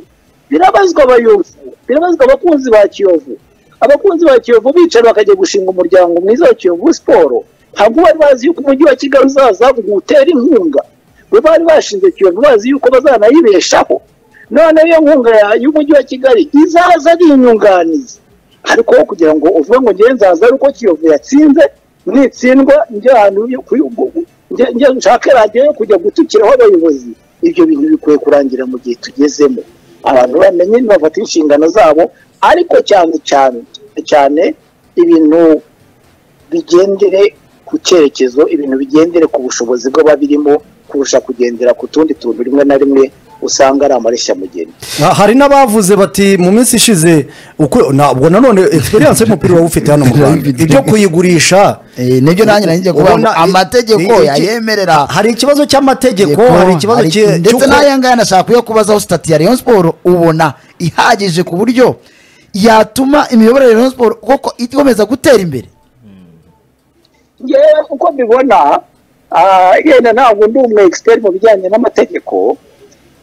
[SPEAKER 3] birabazwa abayobozi birabazwa abakunzi ba kiyovu abakunzi ba kiyovu bicara bakajya gushinga umuryango mwiza wa kiyovu siporo ntabwo bari bazi yuko umujyi wa kigali uzaza utera inkunga bo bari bashinze kiyovu bazi yuko bazanayibeshaho none iyo nkunga ya- y'umujyi wa kigali izaza ari inyunganizi ariko wowe kugira ngo uvuge ngo ngewe nzaza ari uko kiyovu yatsinze nitsindwa njye ahantu yo ku- gu- njye- njye nshake radiyo yo kujya gutukiraho abayobozi ibyo bintu bikwiye kurangira mu gihe tugezemo abantu bamenye bafata inshingano zabo ariko cyane cyane cyane ibintu bigendere ku cyerekezo ibintu bigendere ku bushobozi bw'ababirimo kurusha kugendera ku tundi tuntu rimwe na rimwe usanga ari amareshyamugenzi
[SPEAKER 4] Ha- hari n'abavuze bati mu minsi ishize uku- ntabwo nanone experience y'umupira waba ufite hano mu rwanda ibyo kuyigurisha
[SPEAKER 5] Eh, nibyo nanjye nanjye kuvuga ngo
[SPEAKER 4] ubona-
[SPEAKER 5] amategeko
[SPEAKER 4] iki-
[SPEAKER 5] yayemerera
[SPEAKER 4] hari ikibazo cy'amategeko
[SPEAKER 5] Yego,
[SPEAKER 4] hari ikibazo
[SPEAKER 5] hari-
[SPEAKER 4] cye-
[SPEAKER 5] ndetse
[SPEAKER 4] cy'uko-
[SPEAKER 5] n'aya ngaya nashaka kuyakubazaho sitati ya rayon siporo ubona ihagije ku buryo yatuma imiyoborere ya rayon siporo koko ikomeza gutera imbere
[SPEAKER 3] ngewe uko mbibona ah, yenda ntabwo ndi umwe expert mu bijyanye n'amategeko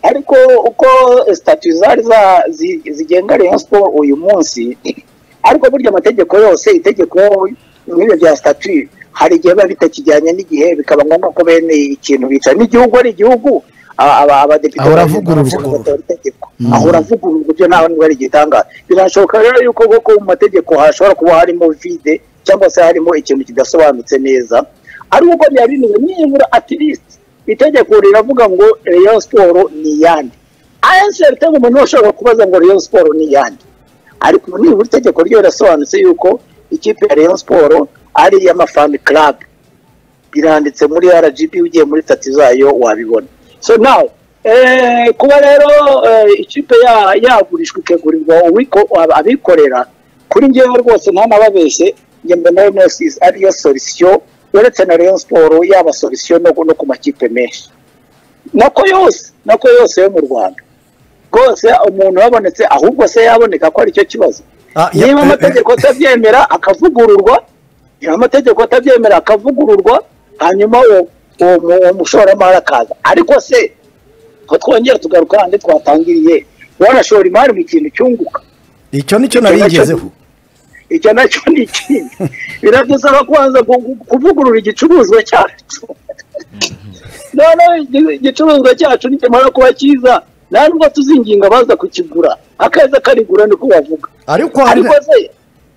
[SPEAKER 3] ariko uko statu zari za- zi- zigenga rayon siporo uyu munsi ariko burya amategeko yose itegeko nk'ibyo bya statu hari igihe biba bitakijyanye n'igihe bikaba ngombwa ko bene ikintu bica n'igihugu ari igihugu aba- aba- abadepite
[SPEAKER 5] Ahora
[SPEAKER 3] bagenda
[SPEAKER 5] avugururwa.
[SPEAKER 3] bagatora itegeko ahora avugururwa ibyo ntawe n'ubwo ari igitangaza birashoboka rero yuko koko mu mategeko hashobora kuba harimo vide cyangwa se harimo ikintu kidasobanutse neza ariko uko byaba bimeze nibura at least itegeko riravuga ngo rayon siporo ni iyande ayenseri cyangwa umuntu wese ushobora kubaza ngo rayon siporo ni iyande ariko ubu nibura itegeko ryo rirasobanutse yuko ikipe ya rayon siporo ari iy'amafani karabe biranditse muri rgb ugiye muri tatu zayo wabibona so now eh, kuba rero eh, ikipe ya- yagurishwa ikagurirwa uwiko- ab- abikorera kuri ngewe rwose ntanababeshye njye mbona renosis ariyo solisiyo uretse na rayon siporo yaba solisiyo no no ku makipe menshi nako yose nako yose yo mu rwanda rwose umuntu wabonetse ahubwo se yaboneka ko aricyo kibazo
[SPEAKER 4] Ah, ya-
[SPEAKER 3] niba
[SPEAKER 4] eh,
[SPEAKER 3] amategeko atabyemera akavugururwa niba amategeko atabyemera akavugururwa hanyuma uwo uwo mu- uwo mushoramari akaza ariko se ko twongera tugaruka handi twatangiriye wanashora imari mu kintu cyunguka
[SPEAKER 4] icyo nicyo nari ngezeho
[SPEAKER 3] icyo nacyo ni ikindi biradusaba kubanza gu- gu- kuvugurura igicuruzwa cyacu noneho igi- igicuruzwa cyacu nikimara kuba cyiza nta nubwo tuzinginga abaza kukigura akaza karigura niko bavuga
[SPEAKER 4] ariko hari
[SPEAKER 3] ariko se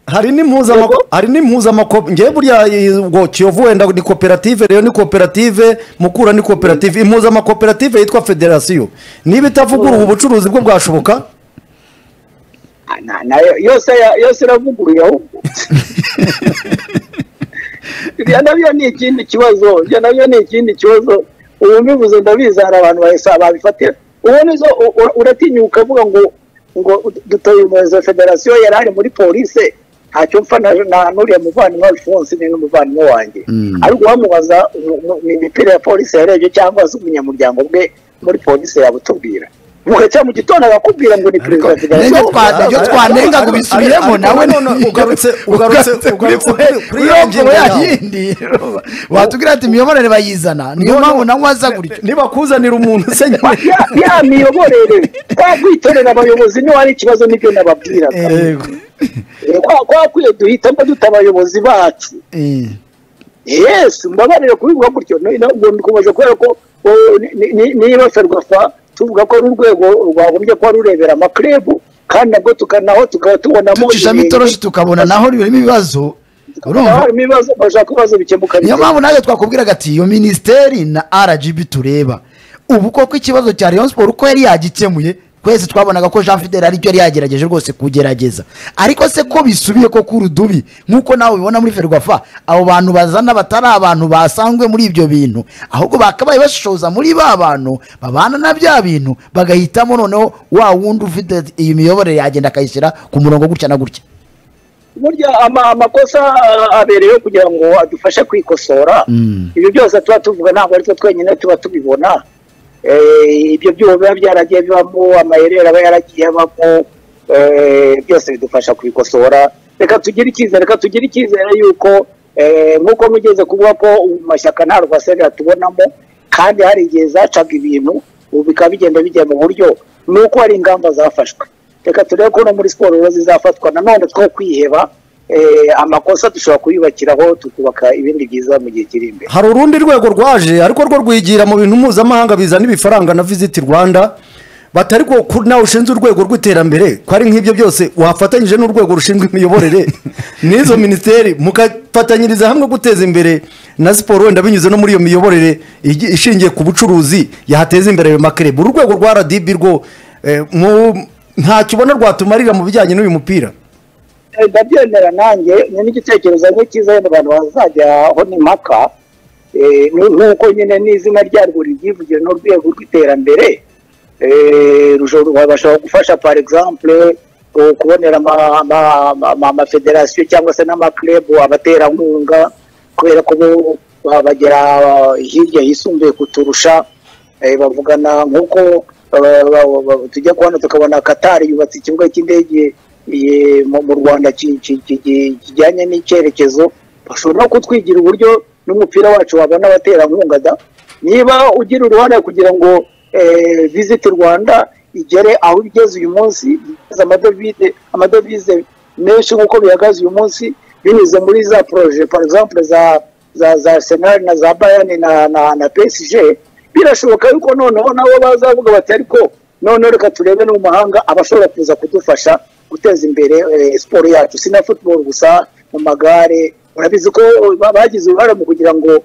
[SPEAKER 4] hari n'impuzamako
[SPEAKER 3] Yego.
[SPEAKER 4] hari n'impuzamako ngewe buriya eh, ubwo kiyovu wenda ni koperative rero ni koperative mukura ni koperative impuzamakoperative yitwa federasiyo niba itavuguruye ubucuruzi bwo bwashoboka
[SPEAKER 3] Ah, na- nayo yose ya- yose iravuguruye ahubwo ibyo nabyo ni ikindi kibazo ibyo nabyo ni ikindi kibazo ubu mbivuze ndabizi hari abantu bahise babifatira ubundi zo u- u- uratinyuka ukavuga ngo ngo dutoye umuyobozi wa federasiyo yari ari muri polise ntacyo mpfa na na- n'uriya muvandimwe alphonse ni n'umuvandimwe wanjye ariko uwamubaza umu- umu- ni imipira ya polisi yarebye cyangwa se umunyamuryango bwe muri polisi yabutubwira bugacya mu gitondo akakubwira ngo ni perezida wa federasiyo
[SPEAKER 5] Nibyo twa- nibyo twanenga ngo bisubiremo
[SPEAKER 4] Ariko
[SPEAKER 5] nawe
[SPEAKER 4] nanone ugarutse ugarutse ugarutse kuri- kuri
[SPEAKER 5] kuri
[SPEAKER 4] iyo
[SPEAKER 5] iyo
[SPEAKER 4] ngingo
[SPEAKER 5] ngingo ya
[SPEAKER 4] yawe.
[SPEAKER 5] yindi watubwira ati imiyoborere bayizana niyo mpamvu nawe aza gutyo
[SPEAKER 4] nibakuzanira umuntu se nyine
[SPEAKER 3] Ya- ya miyoborere twakwitorera abayobozi niba ari ikibazo nibyo nababwiraga
[SPEAKER 4] Yego.
[SPEAKER 3] Eh, kwa- kwakwiye duhitamo duta abayobozi bacu
[SPEAKER 5] Eh.
[SPEAKER 3] yes mbabarire kubivuga gutyo no- no- ngo ndikomeje kubera ko oh, ni- ni- ni- niba ferwafa tuvuga ko ari urwego rwagombye kuba rurebera amakirebu kandi nabwo tukanaho tukaba tubonamo
[SPEAKER 5] ducishamo
[SPEAKER 3] ibintu-
[SPEAKER 5] itoroshi tukabona naho birimo ibibazo urumva
[SPEAKER 3] Naho harimo ibibazo bashaka ibibazo bikemuka
[SPEAKER 5] niyo mpamvu nawe twakubwiraga ati iyo minisiteri na rgb tureba ubu koko ikibazo cya Rayon Sport uko yari yagikemuye twese twabonaga ko Jean Fidel aricyo yari yagerageje rwose kugerageza ariko se ko bisubiye ko kurudubi nk'uko nawe ubibona muri ferwafa abo bantu bazana batari abantu basanzwe muri ibyo bintu ahubwo bakabaye bashishoza muri ba bantu babana na bya bintu bagahitamo noneho wa wundi ufite iyi miyoborere yagenda akayishyira ku murongo gutya na gutya
[SPEAKER 3] burya ama- amakosa ah, abereyeho kugira ngo adufashe kwikosora ibyo byose tuba tuvuga ntabwo ari twe twenyine tuba tubibona Eh, ibyo byuma biba byaragiye bibamo amaherere aba yaragiye abamo eh, byose bidufasha kubikosora reka tugire icyizere reka tugire icyizere y'uko eh, nk'uko mugeze kuvuga ko ubu mashyaka nta rwasera tubonamo kandi hari igihe zacaga ibintu ubu bikaba bigenda bijya mu buryo ni uko hari ingamba zafashwe reka turebe ko no muri siporo rero zizafatwa nanone two kwiheba eh, amakosa dushobora kuyubakiraho tukubaka ibindi byiza mu gihe kiri imbere
[SPEAKER 4] hari urundi rwego rwaje ariko rwo rwigira mu bintu mpuzamahanga bizana ibifaranga na visiti rwanda batari ko ku- nawe ushinzwe urwego rw'iterambere ko ari nk'ibyo byose wafatanyije n'urwego rushinzwe imiyoborere n'izo minisiteri mugafatanyiriza hamwe guteza imbere na siporo wenda binyuze no muri iyo miyoborere igi- ishingiye ku bucuruzi yahateza imbere ayo makerebe uru rwego rwa rdb rwo eh, mu- ntacyo ubona rwatumarira mu bijyanye n'uyu mupira
[SPEAKER 3] Eh, ndabyemera nanjye ni n'igitekerezo ngo cyiza wenda abantu bazajyaho n'impaka Eh, ni- nk'uko nyine n'izina ryarwo ryivugira n'urwego rw'iterambere Eh, rushobora- babasha gufasha par exemple eh, kubonera ama- ama- ama- amafederasiyo cyangwa se n'amakirebu abaterankunga kubera ko bo ba- bagera ah, hirya hisumbuye kuturusha Eh, bavugana nk'uko eh, ba- ba- tujya kubona tukabona katari yubatse ikibuga cy'indege eh, mu mu rwanda ki- ki- ki- ki- kijyanye n'icyerekezo bashobora no kutwigira uburyo n'umupira wacu wabona abaterankunga da niba ugira uruhare kugira ngo eh, visit rwanda igere aho igeze uyu munsi igeze amadovize amadovize menshi nk'uko bihagaze uyu munsi binyuze muri za poroje par exemple za za za arsenal na za bayani na na, na psg birashoboka yuko noneho nabo bazavuga bati ariko noneho reka turebe n'umuhanga abashobora kuza kudufasha guteza imbere eh, siporo yacu si na football gusa mu magare urabizi ko ba- bagize uruhare mu kugira ngo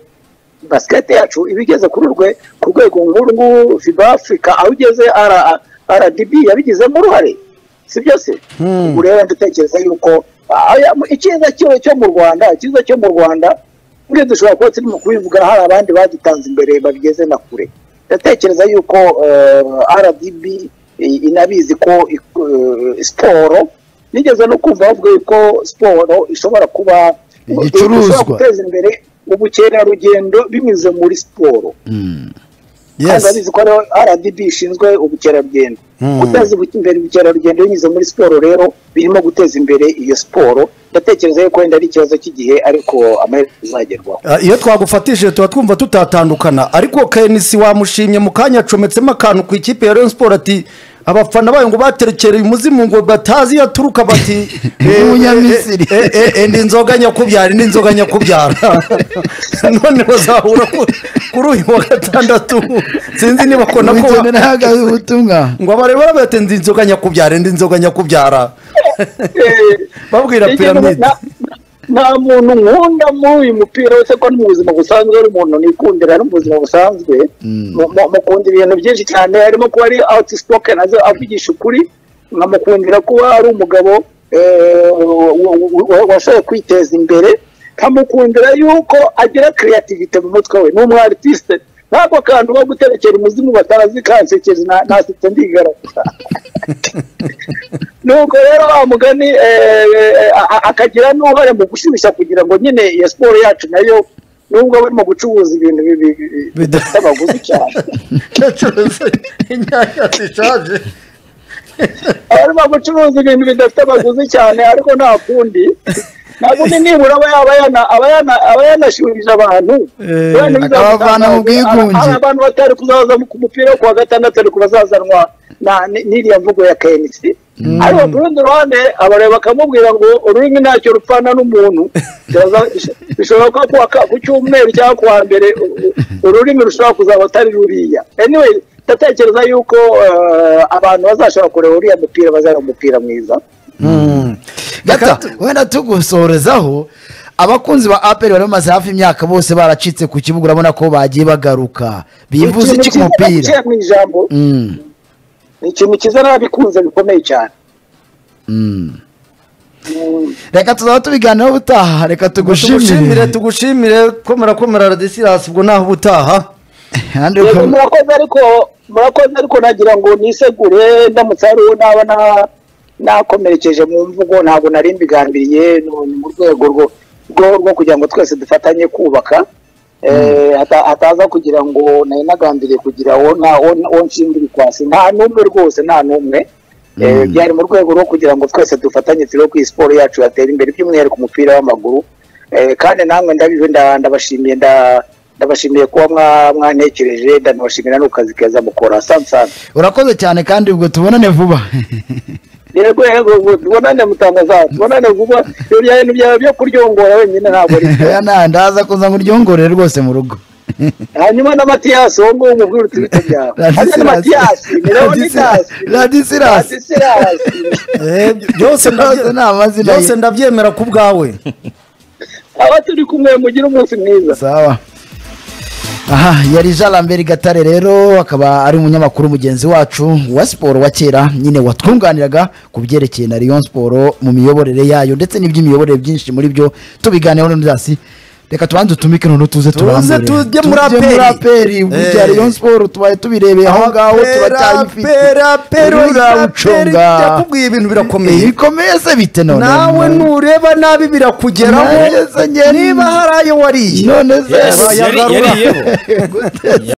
[SPEAKER 3] basikete yacu iba igeze kuri urwe ku rwego nk'uru nguru fiba afurika aho igeze rdb yabigizemo uruhare si byo se ubu rero ndatekereza yuko ah, aya- icyiza cyo- cyo mu rwanda icyiza cyo mu rwanda buriya dushobora kuba turimo kubivuga hari abandi badutanze imbere babigeze na kure ndatekereza yuko eh, rdb i- inabizi ko eh, siporo nigeze no kumva bavuga yuko siporo ishobora kuba
[SPEAKER 5] Igicuruzwa.
[SPEAKER 3] ishobora guteza imbere ubukerarugendo binyuze muri siporo kandi
[SPEAKER 4] yes
[SPEAKER 3] urabizi ko ariho rdb ishinzwe ubukerarugendo guteza ubu- imbere ubukerarugendo binyuze muri siporo rero birimo guteza imbere iyo siporo ndatekereza yuko wenda ari ikibazo cy'igihe ariko amaherezo azagerwaho
[SPEAKER 4] Ah, iyo twagufatishije tuba twumva tutatandukana ariko kenisi wamushimye mu kanya acometsemo akantu ku ikipe ya rayon sport ati abafana bayo ngo baterekereye umuzimu ngo batazi iyo aturuka bati eh,
[SPEAKER 5] Umunyamisiri.
[SPEAKER 4] eh, eh, eh, enda inzoga nyakubyara indi nzoga nyakubyara none bazahura ku- kuri uyu wa gatandatu sinzi niba ko nako
[SPEAKER 5] Ubugenera ahagaze ubutumwa
[SPEAKER 4] ngo abarebera bati indi nzoga nyakubyara indi nzoga nyakubyara babwira
[SPEAKER 3] Ikintu
[SPEAKER 4] piramide
[SPEAKER 3] na- nta muntu nkunda muri uyu mupira wese ko no mu buzima busanzwe ari umuntu nikundira no mu buzima busanzwe Mu- mu- mukunda ibintu byinshi cyane harimo kuba ari outspoken azi avugisha ukuri nkamukundira kuba ari umugabo eh, wa- wa- wa- washoboye kwiteza imbere nkamukundira yuko agira creativity mu mutwe we ni umu artiste ntabwo akantu ko guterekera umuzimu batazi kansekera na- nasetse ndigaragaza nuko rero wa mugani eh, eh, a- a- akagira n'uruhare mu gushyushya kugira ngo nyine iyo siporo yacu nayo nubwo barimo gucuruza ibintu bibi- bibi- bidafite abaguzi cyane
[SPEAKER 4] yacuruza inyanya zishaje
[SPEAKER 3] barimo gucuruza ibintu bidafite abaguzi cyane ariko nta kundi nta kundi nibura aba yaba yana- aba yana- aba yanashyurije abantu Wenda bizamutanga-
[SPEAKER 5] akabavana mu bwigunge.
[SPEAKER 3] hari abantu batari kuzaza ku mupira wo ku wa gatandatu ariko bazazanwa na- n- n'iriya mvugo ya kenisi ariko ku rundi ruhande abareba bakamubwira ngo ururimi ntacyo rupfana n'umuntu Biraza- bishobora kuba ku wa ka- ku cyumweru cyangwa ku wa mbere u- u- ururimi rushobora kuzaba atari ruriya anyway ndatekereza yuko eh, abantu bazashobora kureba uriya mupira bazareba umupira mwiza
[SPEAKER 5] gata wenda tugusorezaho abakunzi ba aperi bari bamaze hafi imyaka bose baracitse ku kibuga urabona ko bagiye bagaruka bivuze iki ku mupira
[SPEAKER 3] mu ijambo
[SPEAKER 5] Mm,
[SPEAKER 3] ni ikintu cyiza n'ababikunze bikomeye cyane
[SPEAKER 5] mm. reka tuzaba tubiganiraho ubutaha reka
[SPEAKER 4] tugushimire
[SPEAKER 5] tugushimire
[SPEAKER 4] tugushimire komera komera radisirasi ubwo naho ubutaha
[SPEAKER 5] Kandi
[SPEAKER 3] Yego,
[SPEAKER 5] uko-
[SPEAKER 3] murakoze ariko murakoze ariko nagira ngo nisegure ndamutse hari uwo naba na- nakomerekeje mu mvugo ntabwo nari mbigambiriye ni mu rwego rwo- rwo- rwo kugira ngo twese dufatanye kubaka Eh, hata- hataza kugira ngo nari nagambiriye kugira uwo nta- uwo uwo nshinga ibikwasi nta n'umwe rwose nta n'umwe Eh, byari mu rwego rwo kugira ngo twese dufatanye turebe ko iyi siporo yacu yatera imbere by'umwihariko umupira w'amaguru Eh, kandi namwe ndabive nda- ndabashimiye nda- ndabashimiye kuba mwa- mwantekereje ndanabashimira n'ukazi keza mukora sana sana
[SPEAKER 5] urakoze cyane kandi ubwo tubonane vuba
[SPEAKER 3] yego yego ngo tubonane mutangaza tubonane vuba ibyo bya- ibyo bya- byo kuryongora wenyine ntabwo ari byo.
[SPEAKER 5] Oya, nta- ndaza kuza ngo uryongorere rwose mu rugo
[SPEAKER 3] hanyuma na matiyasi uwo nguwo umubwire uti bite byawe hanyuma na matiyasi ni leonidasi
[SPEAKER 5] radisirasi
[SPEAKER 3] radisirasi
[SPEAKER 4] Eh, byose
[SPEAKER 5] Byose ni amazina ye.
[SPEAKER 4] byose ndabyemera ku bwawe
[SPEAKER 3] aba turi kumwe mugire umunsi mwiza
[SPEAKER 5] sawa aha yari jean lambert gatare rero akaba ari umunyamakuru mugenzi wacu wa siporo wa kera nyine watwunganiraga ku byerekeye na riyo siporo mu miyoborere yayo ndetse n'iby'imiyoborere byinshi muri byo tubiganiyeho n'udasi reka tubanze utumike noneho tuze turambure
[SPEAKER 4] tujye muri APR.
[SPEAKER 5] aperi burya
[SPEAKER 4] Eh.
[SPEAKER 5] riyo siporo tubaye tubirebeye aho ngaho turacyayifite
[SPEAKER 4] Aperi,
[SPEAKER 5] Rero
[SPEAKER 4] aperi,
[SPEAKER 5] urawuconga
[SPEAKER 4] yakubwiye ibintu birakomeye
[SPEAKER 5] ibikomeye se bite none
[SPEAKER 4] nawe nureba nabi birakugeraho
[SPEAKER 5] Nageze njye-
[SPEAKER 4] niba hari ayo wariye
[SPEAKER 5] none se
[SPEAKER 6] Yes, yari- yariyeho.